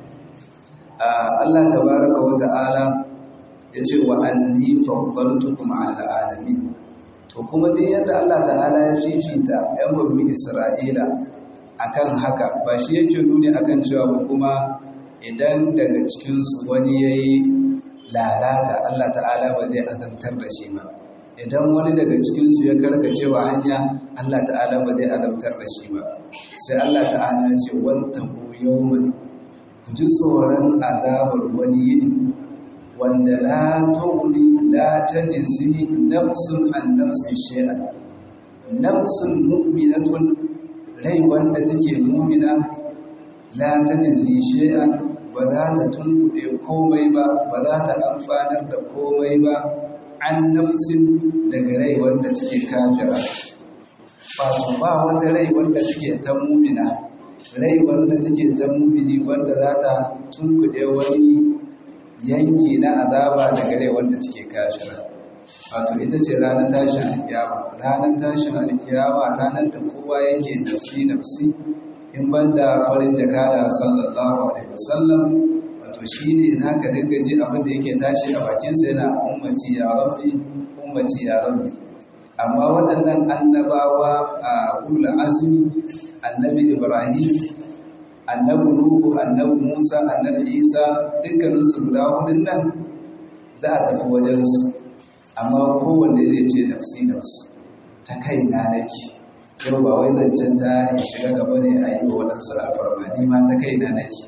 Allah tabaraka wa ta'ala ya ce wa anni faddaltukum ala alamin to kuma dai yadda Allah ta'ala ya fifita ‘yan bambi Isra'ila akan haka ba shi yake nuni akan cewa ba kuma idan daga cikinsu wani ya yi lalata Allah ta'ala ba zai azabtar da shi ba idan wani daga cikinsu ya karkace wa hanya Allah ta'ala ba zai azabtar da shi ba sai Allah ta'ala ce wanta ku yawman ku ji tsoron azabar wani yini wanda la tughni la tajzi nafsun an nafsin shay'an nafsun mu'minatun rai wanda take mu'mina la tajzi shay'an ba za ta tunkuɗe komai ba ba za ta amfanar da komai ba an nafsin daga rai wanda take kafira ba ba wata rai wanda take ta mu'mina rai wanda take ta mu'mini wanda za ta tunkuɗe wani yanki na azaba daga rai wanda take kafira wato ita ce ranar tashin alkiyama ranar tashin alkiyama ranar da kowa yake nafsi nafsi in banda farin jakada sallallahu alaihi wasallam wato shine zaka dinga ji abin da yake tashi a bakin sa yana ummati ya rabbi ummati ya rabbi amma waɗannan annabawa a ulul azmi annabi ibrahim annabi Nuhu, annabi Musa, annabi Isa dukkaninsu guda hudun nan za a tafi wajensu amma kowanne zai ce nafsi nafsi ta kai na nake yau ba wai zancen ta in shiga gaba ne a yi wa waɗansu alfarma ni ma ta kai na nake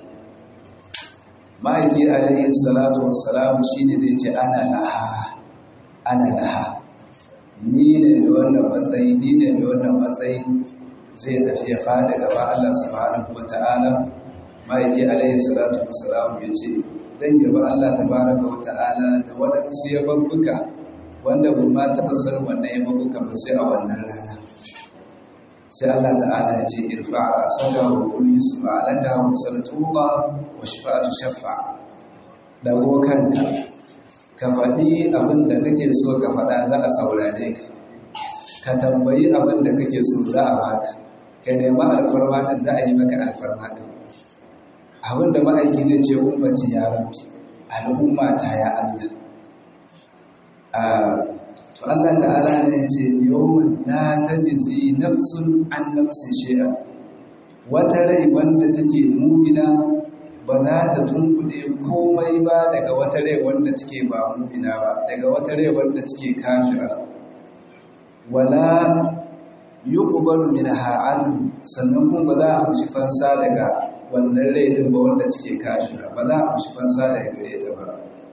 ma'aiki alaihi salatu wassalamu shi ne zai ce ana laha ana laha ni ne mai wannan matsayi ni ne mai wannan matsayi zai tafi ya fada gaba Allah subhanahu wa ta'ala ma'aiki alaihi salatu wassalam ya ce zan yaba Allah tabaraka wa ta'ala da waɗansu yababbuka wanda ba ma taɓa sanin wannan yababbuka ba sai a wannan rana sai Allah ta'ala ya ce irfa a saka wa kulli su ma'alaka wa saltuqa wa shafa'atu shafa dago kanka ka faɗi abin da kake so ka faɗa za a saurare ka ka tambayi abin da kake so za a baka ka nemi alfarma ɗin za a yi maka alfarma ɗin abin da ma'aiki zai ce umarci ya rabbi al'umma ta ya Allah to Allah ta'ala ne ce yawon la tajzi nafsun an nafsin shay'a wata rai wanda take mumina ba za ta tunkuɗe komai ba daga wata rai wanda take ba mumina ba daga wata rai wanda take kafira wala yuqbalu minha adl sannan kuma ba za a mushi fansa daga wannan rai din ba wanda take kafira ba za a mushi fansa daga gare ta ba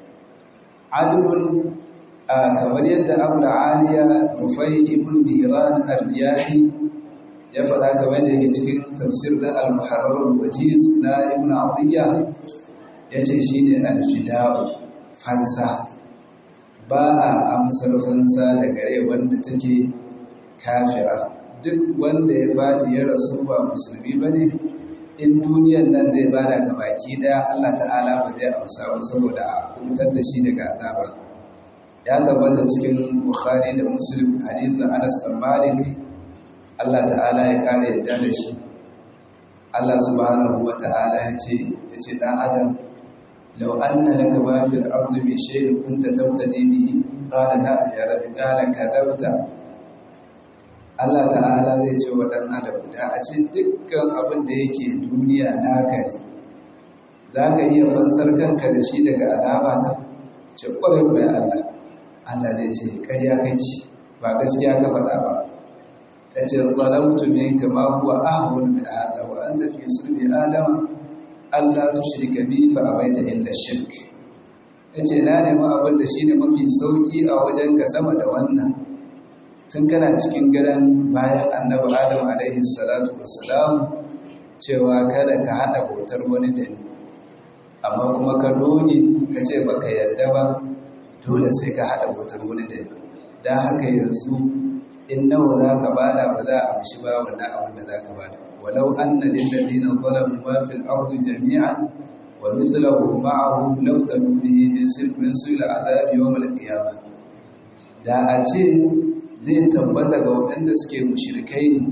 adlun kamar yadda abul aliya rufai ibn mihran ar-riyahi ya faɗa kamar da yake cikin tafsir da al-muharrar al-wajiz na ibn atiyya yace shine al-fida'u fansa ba a amsar fansa da gare wanda take kafira duk wanda ya faɗi ya rasu ba musulmi ba ne in duniyan nan zai bada ga baki daya Allah ta'ala ba zai amsa ba saboda a hutar da shi daga azabar ya tabbata cikin bukhari da muslim hadisin anas bin malik Allah ta'ala ya kare yadda da shi Allah subhanahu wa ta'ala ya ce ya ce dan adam law anna laka ma fil ardi min shay'in kunta tabtadi bihi qala na'am ya rabbi qala kadhabta Allah ta'ala zai ce wa dan adam da a ce dukkan abin da yake duniya naka ne za ka iya fansar kanka da shi daga azaba ta ce kwarai kwarai Allah Allah zai ce ƙarya kake ba gaskiya ka faɗa ba ya ce zalamtu ne kama huwa ahun min hada wa anta fi sulbi adama Allah tushrika bi fa abaita illa shirk yace na nemi abin da shine mafi sauki a wajen ka sama da wannan tun kana cikin gidan bayan annabi Adam alaihi salatu wassalam cewa kada ka hada bautar wani da ni amma kuma ka doge ka ce baka yarda ba dole sai ka hada bautar wani da ni dan haka yanzu in nawa za ka bada ba za a amshi ba wannan abin da za ka bada walau anna lil ladina zalamu ma fil ardi jami'an wa mithluhu ma'ahu laftanu bihi min sirr min sul adhab yawm al qiyamah da a ce zai tabbata ga waɗanda suke mushrikai ne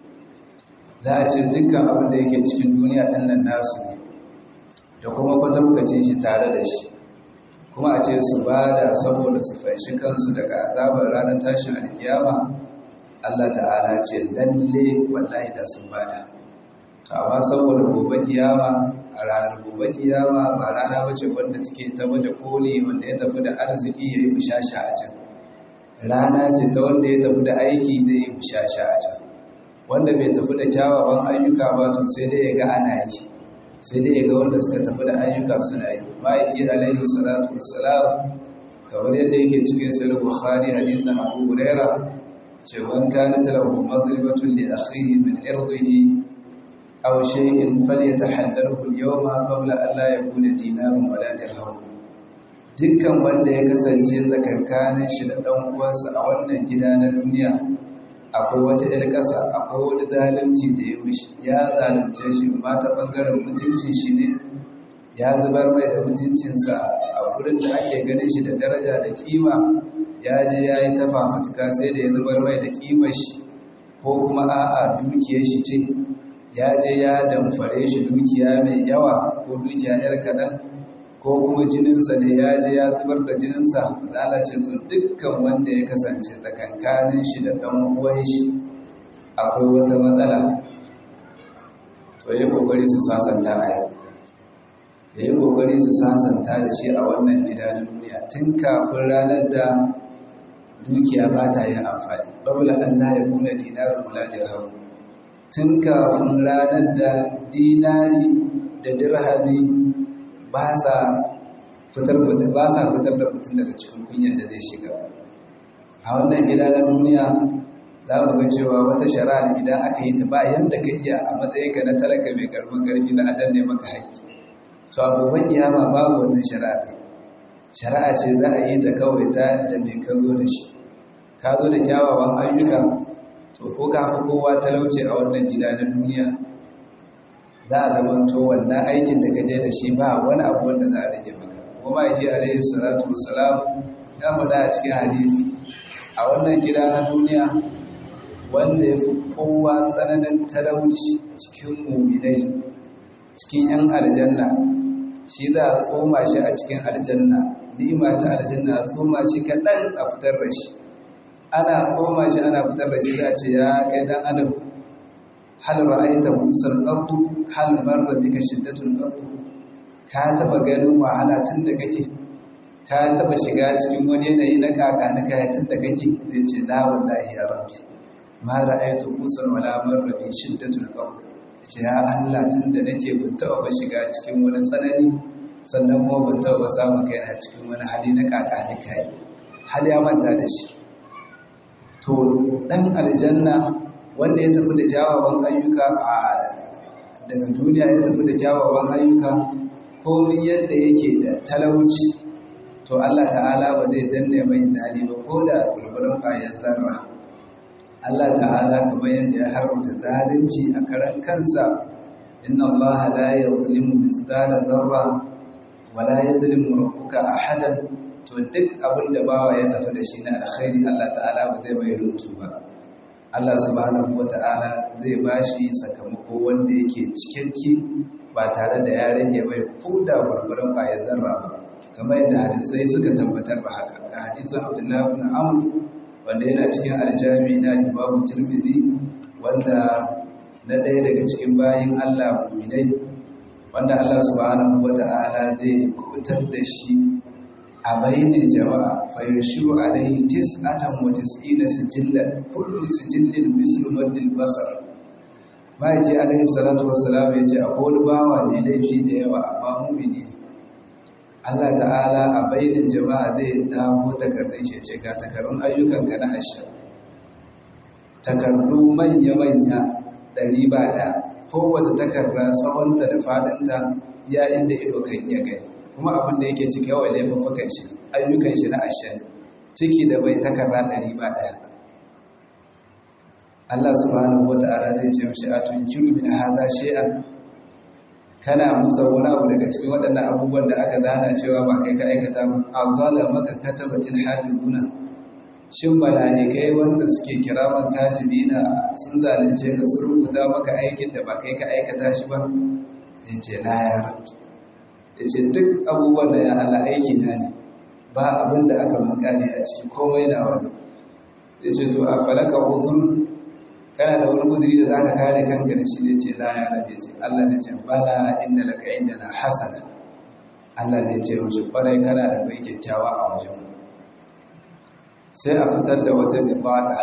za a ce dukkan abin da yake cikin duniya ɗin nan nasu ne da kuma kwatankwacin shi tare da shi kuma a ce su ba da saboda su fanshi kansu daga azabar ranar tashin alkiyama Allah ta'ala ce lalle wallahi da sun bada to amma saboda gobe kiyama a ranar gobe kiyama ba rana bace wanda take ta baje koli wanda ya tafi da arziki yayi bushasha a can rana ce ta wanda ya tafi da aiki da yayi bushasha a can wanda bai tafi da kyawawan ayyuka ba to sai dai ya ga ana yi sai dai ya ga wanda suka tafi da ayyuka suna yi ma'aiki alaihi salatu wassalam kamar yadda yake cikin sahih bukhari hadithan abu huraira ce man kana lahu madribatun li akhihi min irdihi aw shay'in falyatahallalhu al-yawma qabla an la yakuna dinarun wala dirham dukkan wanda ya kasance tsakankanin shi da dan uwansa a wannan gida na duniya akwai wata ‘yar ƙasa akwai wani zalunci da ya mishi ya zalunce shi ma ta ɓangaren mutuncin shi ne ya zubar mai da mutuncinsa a wurin da ake ganin shi da daraja da kima ya je ya yi ta fafutuka sai da ya zubar mai da kimar shi ko kuma a'a dukiyar shi ce ya je ya damfare shi dukiya mai yawa ko dukiya ‘yar kaɗan ko kuma jininsa ne ya je ya zubar da jininsa lalace to dukkan wanda ya kasance tsakankanin shi da ɗan uwan shi akwai wata matsala to yi kokari su sasanta a yau ya yi kokari su sasanta da shi a wannan gida na duniya tun kafin ranar da dukiya ba ta yin amfani babula Allah ya kuna dinarin mula dirham tun kafin ranar da dinari da dirhami ba sa fitar ba sa fitar da mutum daga cikin kunyar da zai shiga a wannan gida na duniya za mu ga cewa wata shari'a idan aka yi ta ba yanda ka iya a matsayin ka na talaka mai karfin karfi na adan ne maka haƙƙi to a gobe kiyama babu wannan shari'a shari'a ce za a yi ta kawai ta da mai ka zo da shi ka zo da kyawawan ayyuka to ko ka fi kowa talauce a wannan gida na duniya za a zamanto wannan aikin da ka je da shi ba wani abu wanda za a rage maka kuma yake alaihi salatu wassalam ya faɗa a cikin hadisi a wannan gida na duniya wanda ya fi kowa tsananin talauci cikin muminai cikin yan aljanna shi za a tsoma shi a cikin aljanna ni'ima ta aljanna a tsoma shi kaɗan a fitar da shi ana tsoma shi ana fitar da shi za a ce ya kai dan adam hal ra'aita busal ardu hal marra bika shiddatul ardu ka taba ganin wahala tun da kake ka taba shiga cikin wani yanayi na kaka na kaya tun da kake zai ce la wallahi ya rabbi ma ra'aitu busal wala marra bi shiddatul ardu ce ya Allah tun da nake ban taba shiga cikin wani tsanani sannan kuma ban taba samu kaina cikin wani hali na kaka na kai hal ya manta da shi to dan aljanna wanda ya tafi da jawaban ayyuka a daga duniya ya tafi da jawaban ayyuka komin yadda yake da talauci to Allah ta'ala ba zai danne mai dadi ba ko da gulgulun bayan zarra Allah ta'ala kamar yadda ya haramta zalunci a karan kansa inna Allah la yuzlimu mithqala dharra wa la yuzlimu rabbuka ahadan to duk abin da bawa ya tafi da shi na alkhairi Allah ta'ala ba zai mai runtu ba Allah subhanahu wata'ala zai bashi sakamako wanda yake cikakke ba tare da ya rage mai fuda gurgurun bayan zarra ba kamar yadda hadisai suka tabbatar ba haka ga hadisin Abdullah ibn Amr wanda yana cikin aljami na Imam Tirmidhi wanda na ɗaya daga cikin bayin Allah mu'minai wanda Allah subhanahu wata'ala zai kubutar da shi a bainin jama'a fa yashiru alaihi tis'atan wa tis'ina sijillan kullu sijillin mislu maddil basar ma'aiki alaihi salatu wassalam ya ce akwai wani bawa mai laifi da yawa amma mumini ne Allah ta'ala a bainin jama'a zai dawo takardun shi ce ga takardun ayyukanka na asha takardu manya-manya ɗari ba ɗaya kowace takarda tsawonta da faɗinta ya inda ido kan iya gani kuma abin da yake cike yawan laifuffukan shi ayyukan shi na ashen ciki da bai takarda ɗari ba ɗaya Allah subhanahu wa ta'ala zai ce mashi a tunkiru min hadha shay'an kana musa wani abu daga cikin waɗannan abubuwan da aka zana cewa ba kai ka aikata ba azala maka katabatil hafizuna shin malaikai wanda suke kiraman katibina sun zalunce ka sun rubuta maka aikin da ba kai ka aikata shi ba ya ce la ya rabbi ya ce duk abubuwan da ya ala aiki na ne ba abin da aka makale a ciki komai na wani ya ce to a falaka uzur kana da wani guduri da za ka kare kanka da shi ne ce la ya rabe ce Allah ne ce bala inda laka inda na hasana Allah ne ce mashi kwarai kana da bai kyakkyawa a wajen sai a fitar da wata bibada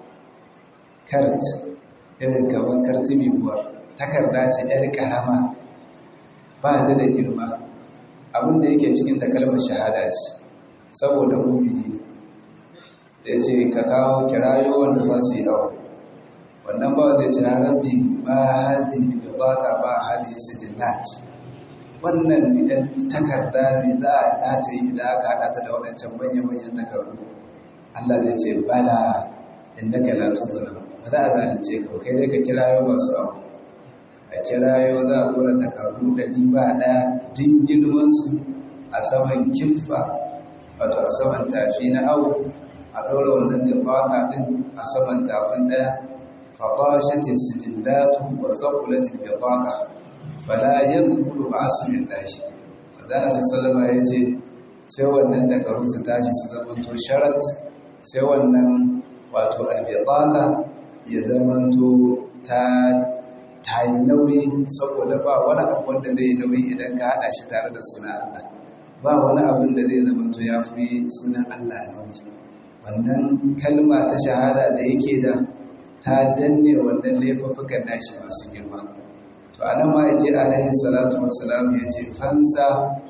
kart irin gaban kartimi buwar takarda ce yar karama ba ta da girma abin da yake cikin ta kalmar shahada ce saboda mumini ne ya ce ka kawo kirayo wanda za su yi awa wannan ba zai ce rabbi ma hadi bi baka ba hadi sijillat wannan idan takarda ne za a dace idan aka hada ta da wadancan manyan manyan takardu Allah zai ce bala innaka la tuzlam ba za a zalunce ka ba kai dai ka kirayo masu abu a kirayo za a kura takardu ɗari ba ɗaya din girman su a saman kiffa wato a saman tafi na awu a ɗora wannan da baka din a saman tafin ɗaya فطاشت السجلات وثقلت البطاقة فلا يذكر بعصم الله wadanda su sallama ya ce sai wannan takarun su tashi su zamanto sharat sai wannan wato albitaka ya zamanto ta ta yi nauyi saboda ba wani abu wanda zai yi nauyi idan ka haɗa shi tare da suna Allah ba wani abin da zai zamanto ya fi sunan Allah nauyi wannan kalma ta shahada da yake da ta danne wannan laifuffukan nashi masu girma to anan ma yaje alaihi salatu wassalam yace fansa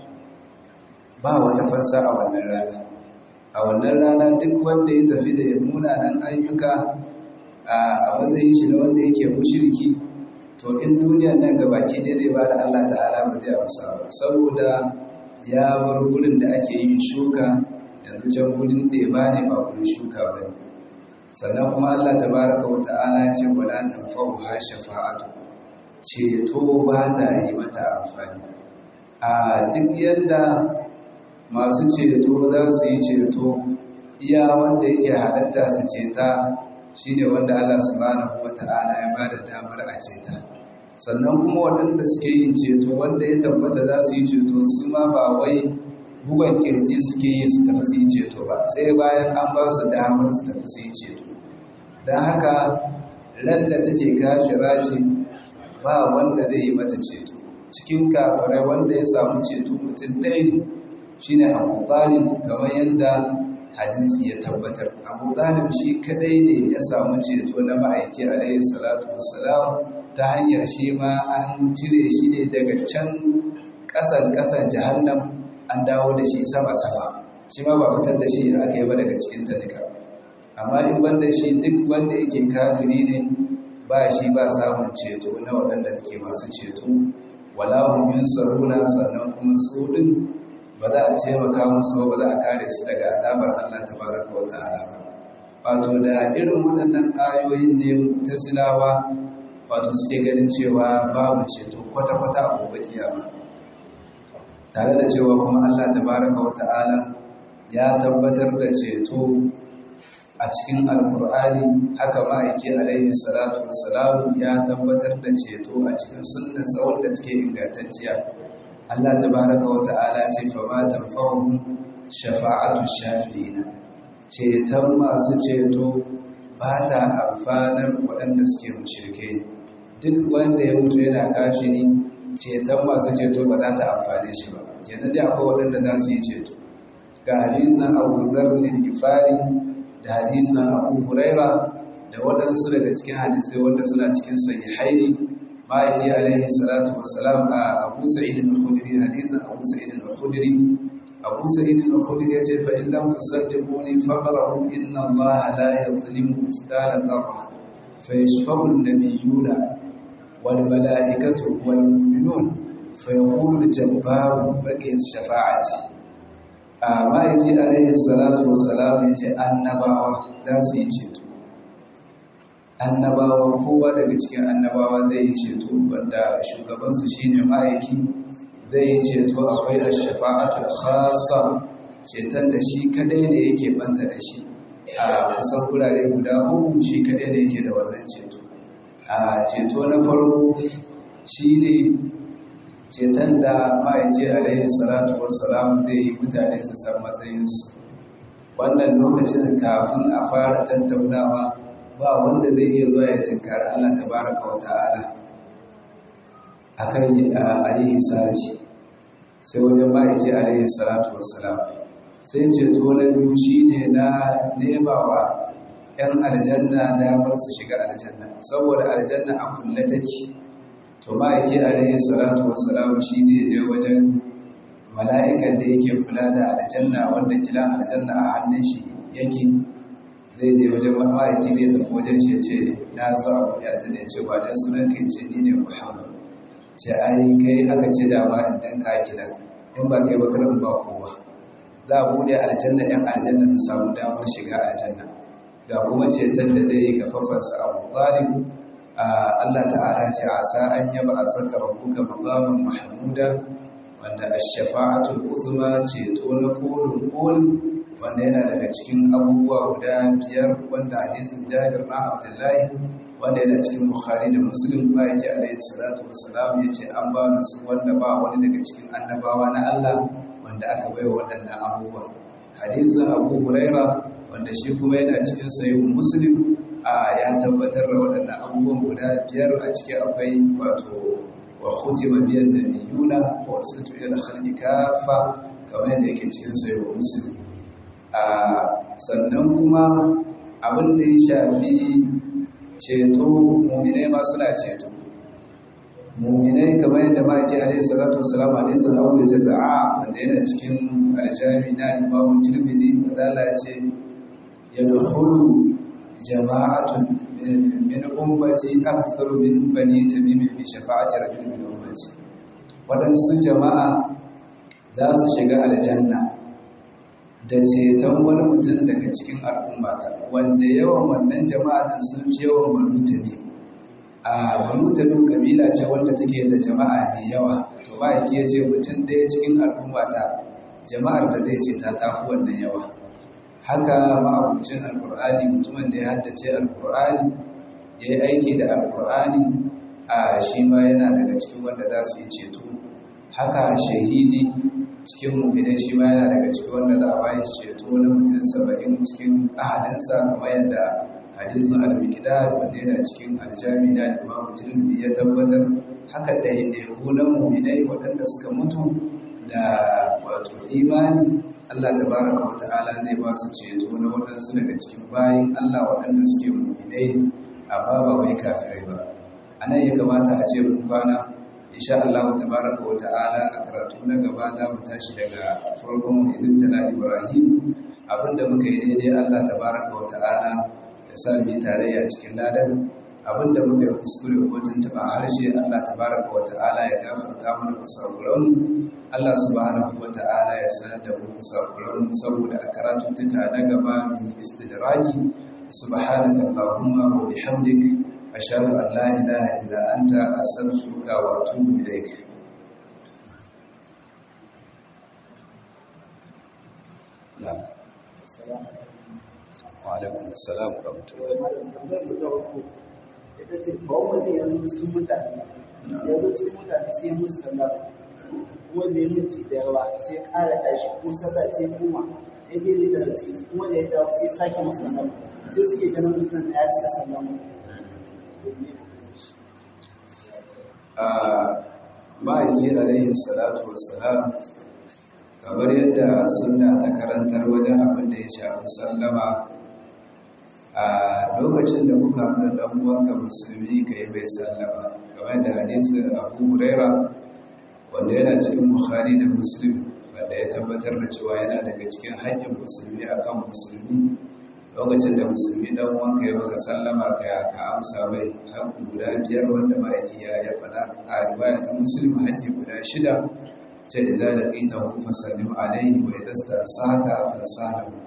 ba wata fansa a wannan rana a wannan rana duk wanda ya tafi da munanan ayyuka a matsayin shi na wanda yake mushriki to in duniyar nan gabaki dai zai bada Allah ta'ala ba zai amsa ba saboda ya bar gurin da ake yin shuka yanzu can gurin da ba ne ba gurin shuka ba ne sannan kuma Allah tabaraka wa ta'ala ce wala tanfa'uha shafa'atu ceto ba ta yi mata amfani a duk yadda masu ceto za su yi ceto iya wanda yake halatta su ceta shine wanda Allah subhanahu wa ta'ala ya bada damar a ceta sannan kuma waɗanda suke yin ceto wanda ya tabbata za su yi ceto su ma ba wai bugan kirji suke yi su tafi su yi ceto ba sai bayan an ba su damar su tafi su yi ceto don haka ran da take kafira ce ba wanda zai yi mata ceto cikin kafirai wanda ya samu ceto mutum ɗaya ne shine abu ɗalib kamar yadda hadisi ya tabbatar abu ɗalib shi kadai ne ya samu ceto na ma'aiki alaihi salatu wassalam ta hanyar shi ma an cire shi ne daga can ƙasan ƙasan jahannam an dawo da shi sama-sama shi ma ba fitar da shi aka yi ba daga cikin ta duka amma in banda shi duk wanda yake kafiri ne ba shi ba samun ceto na waɗanda take masu ceto wala hum yunsaruna sannan kuma su din ba za a taimaka musu ba za a kare su daga azabar Allah tabaraka wa ta'ala ba wato da irin waɗannan ayoyin ne mutasilawa wato suke ganin cewa babu ceto kwata-kwata a gobe kiyama tare da cewa kuma Allah tabaraka wa ta'ala ya tabbatar da ceto a cikin alkur'ani haka ma'aiki alaihi salatu wassalam ya tabbatar da ceto a cikin sunnarsa wanda take ingantacciya Allah tabaraka wa ta'ala ce fa ma tanfa'uhum shafa'atu shafi'ina ceton masu ceto ba ta amfanar waɗanda suke mushrike duk wanda ya mutu yana kafiri ceton masu ceto ba za ta amfane shi ba kenan dai akwai waɗanda za su yi ceto ga hadisin Abu Dharr al-Ghifari da hadisin Abu Huraira da waɗansu daga cikin hadisai wanda suna cikin sahihaini ma'aiki alaihi salatu wassalam a Abu Sa'id al-Khudri hadisin Abu Sa'id al-Khudri Abu Sa'id al-Khudri yace fa in lam tusaddiquni faqra'u inna Allah la yadhlimu mithqala dharra fa yashfa'u an-nabiyyuna wal mala'ikatu wal mu'minun fa yaqulu al-jabbaru baqiyat shafa'ati a ma'aiki alaihi salatu wassalam yace annabawa za su yi ceto annabawa kowa daga cikin annabawa zai yi ceto wanda shugabansu shine ma'aiki zai yi ceto akwai ash-shafa'atul khassa ceton da shi kadai ne yake banta da shi a kusan kurare guda uku shi kadai ne yake da wannan ceto a ceto na farko shine ceton da ma'aiki alaihi salatu wassalam zai yi mutane su san matsayinsu wannan lokacin kafin a fara tattaunawa ba wanda zai iya zuwa ya tinkari Allah tabaraka wa ta'ala akan a yi hisabi sai wajen ma'aiki alaihi salatu wassalam sai ceto na biyu shine na nema wa 'yan aljanna damar su shiga aljanna saboda aljanna a kulle take to ma'aiki alaihi salatu wassalam shi ne je wajen mala'ikan da yake kula da aljanna wanda kila aljanna a hannun shi yake zai je wajen ma'aiki ne tafi wajen shi ya ce na zo a wani aljanna ya ce ba dan sunan kai ce ni ne muhammad ce ai kai aka ce da ma in danka kila in ba kai ba karin ba kowa za a bude aljanna yan aljanna su samu damar shiga aljanna da kuma ceton da zai yi ga fafarsa abu talib Allah ta'ala ce a sa an yaba a saka rabbuka maqaman mahmuda wanda ash-shafa'atul uzma ceto na kolin kolin wanda yana daga cikin abubuwa guda biyar wanda hadisin Jabir na Abdullahi wanda yana cikin Bukhari da Muslim ba yake alaihi salatu wassalam yace an ba su wanda ba wani daga cikin annabawa na Allah wanda aka baiwa waɗannan abubuwa hadisin Abu Huraira wanda shi kuma yana cikin sahih Muslim a ya tabbatar da waɗannan abubuwan guda biyar a ciki akwai wato wa khutima biyan nabiyuna wa ursiltu ila al-khalqi kaffa kamar yadda yake cikin sahih Muslim sannan kuma abin da ya shafi ceto muminai ma suna ceto muminai kamar yadda ma ce alaihi salatu wasalam hadisin abu da jaza'a wanda yana cikin aljami na imamu tirmidhi madala ce ya dukhulu jama'atun min ummati akthar min bani tamim bi shafa'ati rajul min ummati wadansu jama'a za su shiga aljanna da ceton wani mutum daga cikin al'ummata wanda yawan wannan jama'a din sun fi yawan banu tamim a banu tamim kabila ce wanda take da jama'a mai yawa to ba yake ce mutum ɗaya cikin al'ummata jama'ar da zai ce ta tafi wannan yawa haka ma'abucin alkur'ani mutumin da ya haddace alkur'ani ya yi aiki da alkur'ani a shi ma yana daga cikin wanda za su yi ceto haka shahidi cikin mummina shi ma yana daga cikin wanda za a bayi ceto na mutum saba'in cikin ahadinsa kamar yadda hadisun al-miqdad wanda yana cikin aljami na imamu tirmidhi ya tabbatar haka ɗaiɗaiku na muminai waɗanda suka mutu da wato imani Allah tabaraka wa ta'ala zai ba su ceto na waɗansu daga cikin bayin Allah waɗanda suke muminai ne amma ba wai kafirai ba anan ya kamata a ce mun kwana insha Allah tabaraka wa ta'ala a karatu na gaba za mu tashi daga farkon idin tala Ibrahim abinda muka yi daidai Allah tabaraka wa ta'ala ya sa mu yi tarayya cikin ladan abinda muka yi kuskure ko tuntuɓa harshe Allah tabaraka wa ta'ala ya gafarta mana kusakuran Allah subhanahu wa ta'ala ya sanar da mu kusakuran saboda a karatuttuka na gaba mu yi istidraki subhanaka allahumma wa bihamdik ashhadu an la ilaha illa anta astaghfiruka wa atubu ilaik na'am wa alaikum assalam wa rahmatullahi ita ce ba wani yanzu cikin mutane yanzu cikin mutane sai musu sallah wanda ya minti da yawa sai ƙara tashi ko sallah ce kuma ya je ne daga cikin kuma da ya dawo sai sake musu sallah sai suke ganin mutum da ya cika sallah a ma'aiki alaihi salatu wassalam kamar yadda suna ta karantar wajen abin da ya shafi sallama a lokacin da kuka haɗu da ɗan'uwanka musulmi ka yi mai sallama kamar da hadisun abu huraira wanda yana cikin bukhari da muslim wanda ya tabbatar da cewa yana daga cikin haƙƙin musulmi akan musulmi lokacin da musulmi dan wanka ya maka sallama ka ka amsa mai haƙƙi guda biyar wanda ma'aiki ya ya faɗa a riwaya ta muslim haƙƙi guda shida ta idza laqita hu fasallim alayhi wa idza stasaka fasalahu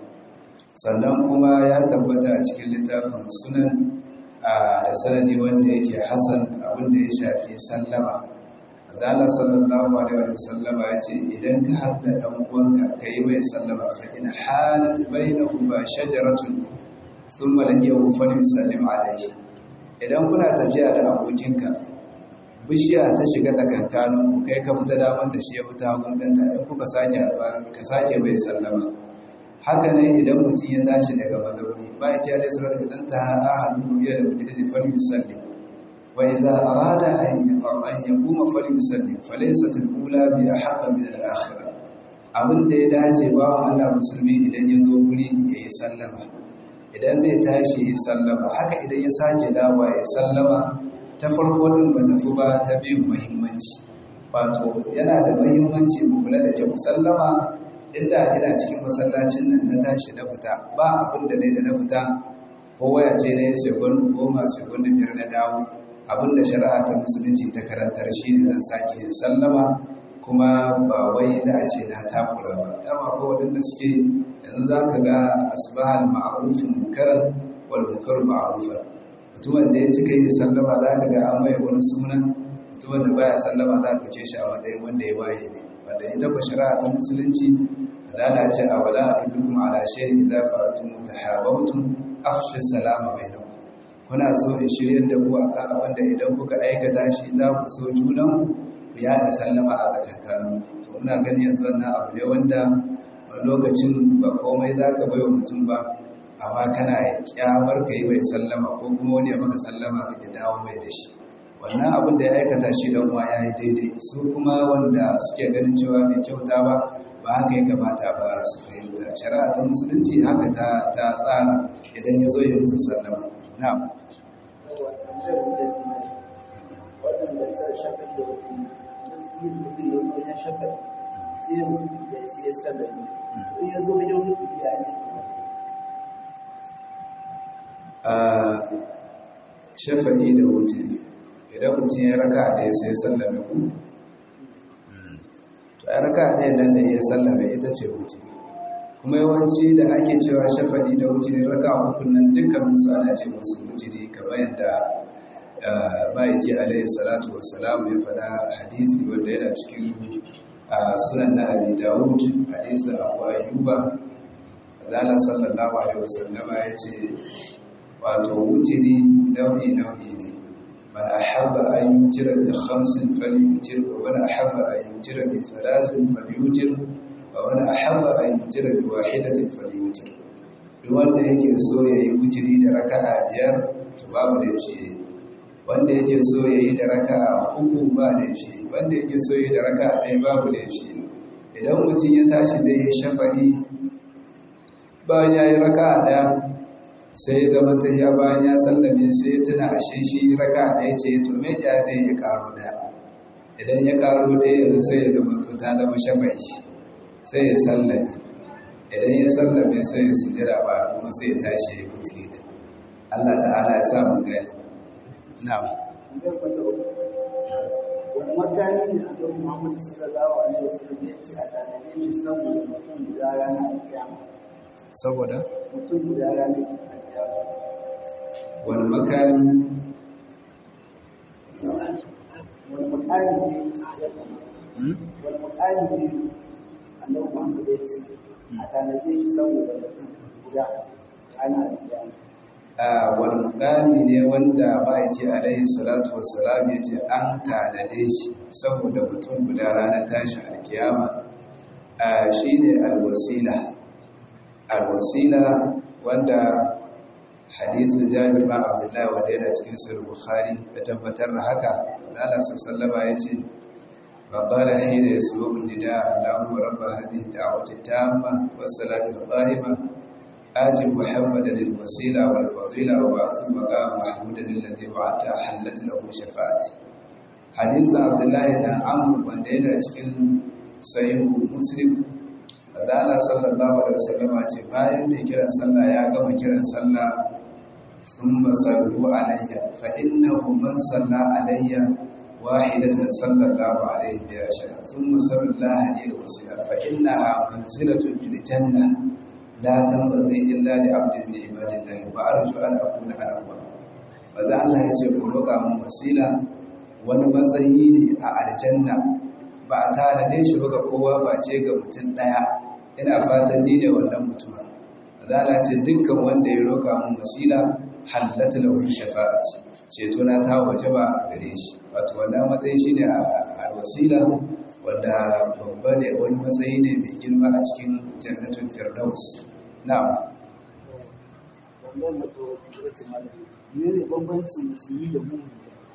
sannan kuma ya tabbata a cikin littafin sunan da sanadi wanda yake hasan abin da ya shafi sallama Allah sallallahu alaihi wa sallama ya ce idan ka haɗa ɗan uwanka ka yi mai sallama fa in halat bainahu ba shajaratun thumma laqiyahu fa yusallim alaihi idan kuna tafiya da abokinka bishiya ta shiga tsakankanin ku kai ka fita damar ta shi ya fita hagun ɗanta in kuka sake haɗuwa ka sake mai sallama haka ne idan mutum ya tashi daga mazauni ba ya ce alaihi salatu idan ta ahadu biya da majalisi fa yusallim وإذا أراد أن يقوم فليسلم فليست الأولى بأحق من الآخرة abin da ya dace ba Allah musulmi idan ya zo guri ya yi sallama idan zai tashi ya sallama haka idan ya sake dawa ya sallama ta farko din ba tafi ba ta biyun muhimmanci wato yana da muhimmanci mu kula da kyau sallama inda ina cikin masallacin nan na tashi na fita ba abin da ne da na fita ko waya ce ne sekund goma sekund biyar na dawo abinda shari'a ta musulunci ta karantar shi ne zan sake yin sallama kuma ba wai da a ce na takura ba dama ko waɗanda suke yanzu za ka ga asbahal ma'arufin munkaran wal munkaru ma'arufan mutumin da ya cika yin sallama za ka ga an mai wani sunan mutumin da baya sallama za ka ce shi a matsayin wanda ya waye ne wanda ita ba shari'a ta musulunci zala ce a wala a dukkan ala shayin idza fa'atum mutahabbtum afshu salama bainakum kuna so in shiryar da ku akan abin da idan kuka aikata shi za ku so junan ku yada sallama a tsakankanin to muna gani yanzu wannan abu ne wanda wani lokacin ba komai za ka bai wa mutum ba amma kana kyamar ka yi mai sallama ko kuma wani ya maka sallama ka dawo mai da shi wannan abin da ya aikata shi dan uwa yayi daidai su kuma wanda suke ganin cewa bai kyauta ba ba haka ya kamata ba su fahimta shari'a ta musulunci haka ta ta tsara idan ya zo ya musu sallama na'am waɗanda ta shafa da yin mutum ya zo ya shafa sai ya mutu da sai ya sallami in ya zo wajen mutu ya ne a shafa'i da wuturi idan mutum ya raka da ya sai sallame ku to ya raka ɗaya nan da ya sallame ita ce wuturi kuma yawanci da ake cewa shafa'i da wuturi raka hukun nan dukkan su ana ce musu wuturi kamar yadda ma'aiki alaihi salatu wassalam ya faɗa hadisi wanda yana cikin sunan na abi dawud hadisin abu ayyuba adala sallallahu alaihi wasallama ya ce wato wutiri nau'i nau'i ne man ahabba an yutira bi khamsin falyutir wa man ahabba an yutira bi thalathin falyutir wa man ahabba an yutira bi wahidatin falyutir duk wanda yake so yayi wutiri da raka'a biyar to babu laifi wanda yake so yayi da raka'a uku ba laifi wanda yake so yayi da raka'a ɗaya babu laifi idan mutum ya tashi da ya shafa'i bayan ya yi raka'a ɗaya sai ya zama ta ya bayan ya sallame sai ya tuna ashe shi raka ɗaya ce to me ya zai ya karo ɗaya idan ya karo ɗaya yanzu sai ya zama to ta zama shafai sai ya sallame idan ya sallame sai ya sujada ba kuma sai ya tashi ya mutu da Allah ta'ala ya sa mu gani na'am zai kwata uku wani makami ne a kan muhammad sallallahu alaihi wasallam ya ce a tanade mai saboda mutum guda rana a kiyama saboda mutum guda rana a kiyama wani makami wani makami ne ya kama hmm? wani makami ne annabi muhammad ya ce a tanade shi saboda mutum guda rana a kiyama a wani mukami ne wanda ma'aiki alaihi salatu wassalam ya ce an tanade shi saboda mutum guda ranar tashin alkiyama a shi ne alwasila alwasila wanda hadithin jabir ba abdullahi wanda yana cikin sahih bukhari ya tabbatar da haka Allah sallama ya ce فقال حين يسبق النداء اللهم رب هذه الدعوة التامة والصلاة القائمة آت محمدا الوسيلة والفضيلة وبعث مقام محمودا الذي وعدت حلت له شفاعتي حديث عبد الله بن عمرو بن دينا cikin sahih muslim da Allah sallallahu alaihi wasallam ce bayan mai kiran sallah ya gama kiran sallah thumma sallu alayya fa innahu man salla alayya wahidatan sallallahu alayhi bi ashara thumma sallu alayhi wasila fa innaha manzilatun fil janna la tanbaghi illa li 'abdin min ibadillahi wa arju an akuna ana huwa wanda Allah ya ce ku roƙa mun wasila wani matsayi ne a aljanna ba a tanade shi ba ga kowa face ga mutum ɗaya ina fatan ni ne wannan mutumin azala ce dukkan wanda ya roka mun wasila hallata lahu shafa'ati ceto na ta waje ba a gare shi wato wannan matsayi shine a wasila wanda babba ne wani matsayi ne mai girma a cikin jannatul firdaus na'am wannan mato da ce malami ne ne bambancin musulmi da mu'mini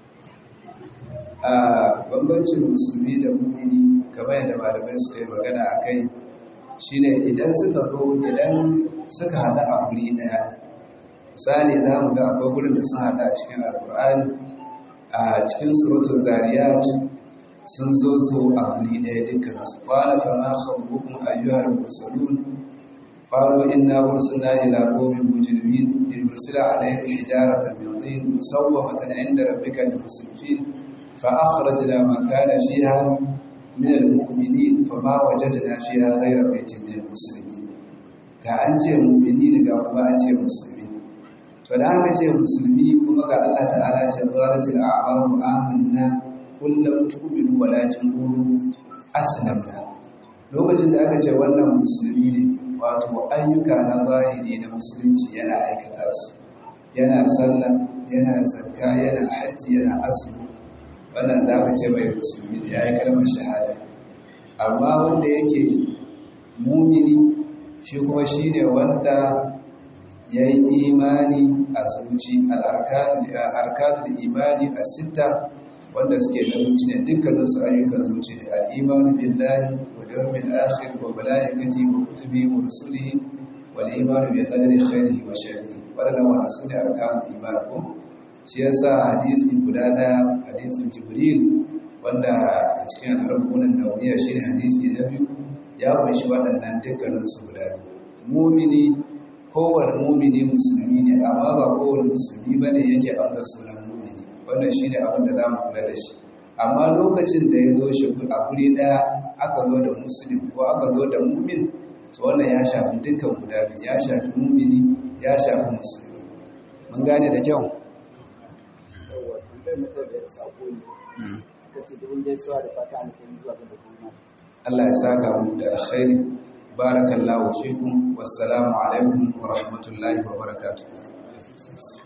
a bambancin musulmi da mu'mini kamar yadda malamai su yi magana a kai shine idan suka zo idan suka hada a guri daya misali za mu ga akwai gurin da sun hada a cikin alkur'ani a cikin suratul zariyat sun zo su a guri daya dukkan su qala fa ma khabbukum ayyuhal mursalun qalu inna ursilna ila qaumin mujrimin linursila alayhim hijaratan min tin musawwamatan 'inda rabbika lil musrifin fa akhrajna ma kana fiha من المؤمنين فما وجدنا فيها غير بيت من المسلمين ga an ce mu'mini ga kuma an ce musulmi to da aka ce musulmi kuma ga Allah ta'ala ce qalatil a'rabu amanna kullum tu'minu walakin qulu aslamna lokacin da aka ce wannan musulmi ne wato ayyuka na zahiri na musulunci yana aikata su yana sallah yana zakka yana hajji yana azumi wannan da aka ce mai musulmi da ya yi kalmar shahada amma wanda yake mumini shi kuma shi ne wanda ya yi imani a zuci al'arkadul imani a sita wanda suke da zuci ne dukkaninsu ayyukan zuci ne al'imanu billahi wa dawmin akhir wa malaikati wa kutubi wa rusulihi wal imanu bi qadari khairihi wa sharrihi wadannan wannan sune arkanul iman ko shi yasa hadisi guda daya hadisin jibril wanda a cikin al'arbunan nawiya shine hadisi na biyu ya kunshi waɗannan dukkanin su guda mumini kowane mumini musulmi ne amma ba kowane musulmi bane yake amsa sunan mumini wannan shine abin da zamu kula da shi amma lokacin da ya zo shi a guri daya aka zo da muslim ko aka zo da mumin to wannan ya shafi dukkan guda biyu ya shafi mumini ya shafi musulmi mun gane da kyau yawa tambayar mutum da ya sako ne ka ce dubin gaisuwa da fata alheri zuwa ga dukkan Allah ya saka mu da alkhairi barakallahu fikum wassalamu alaikum wa rahmatullahi wa barakatuh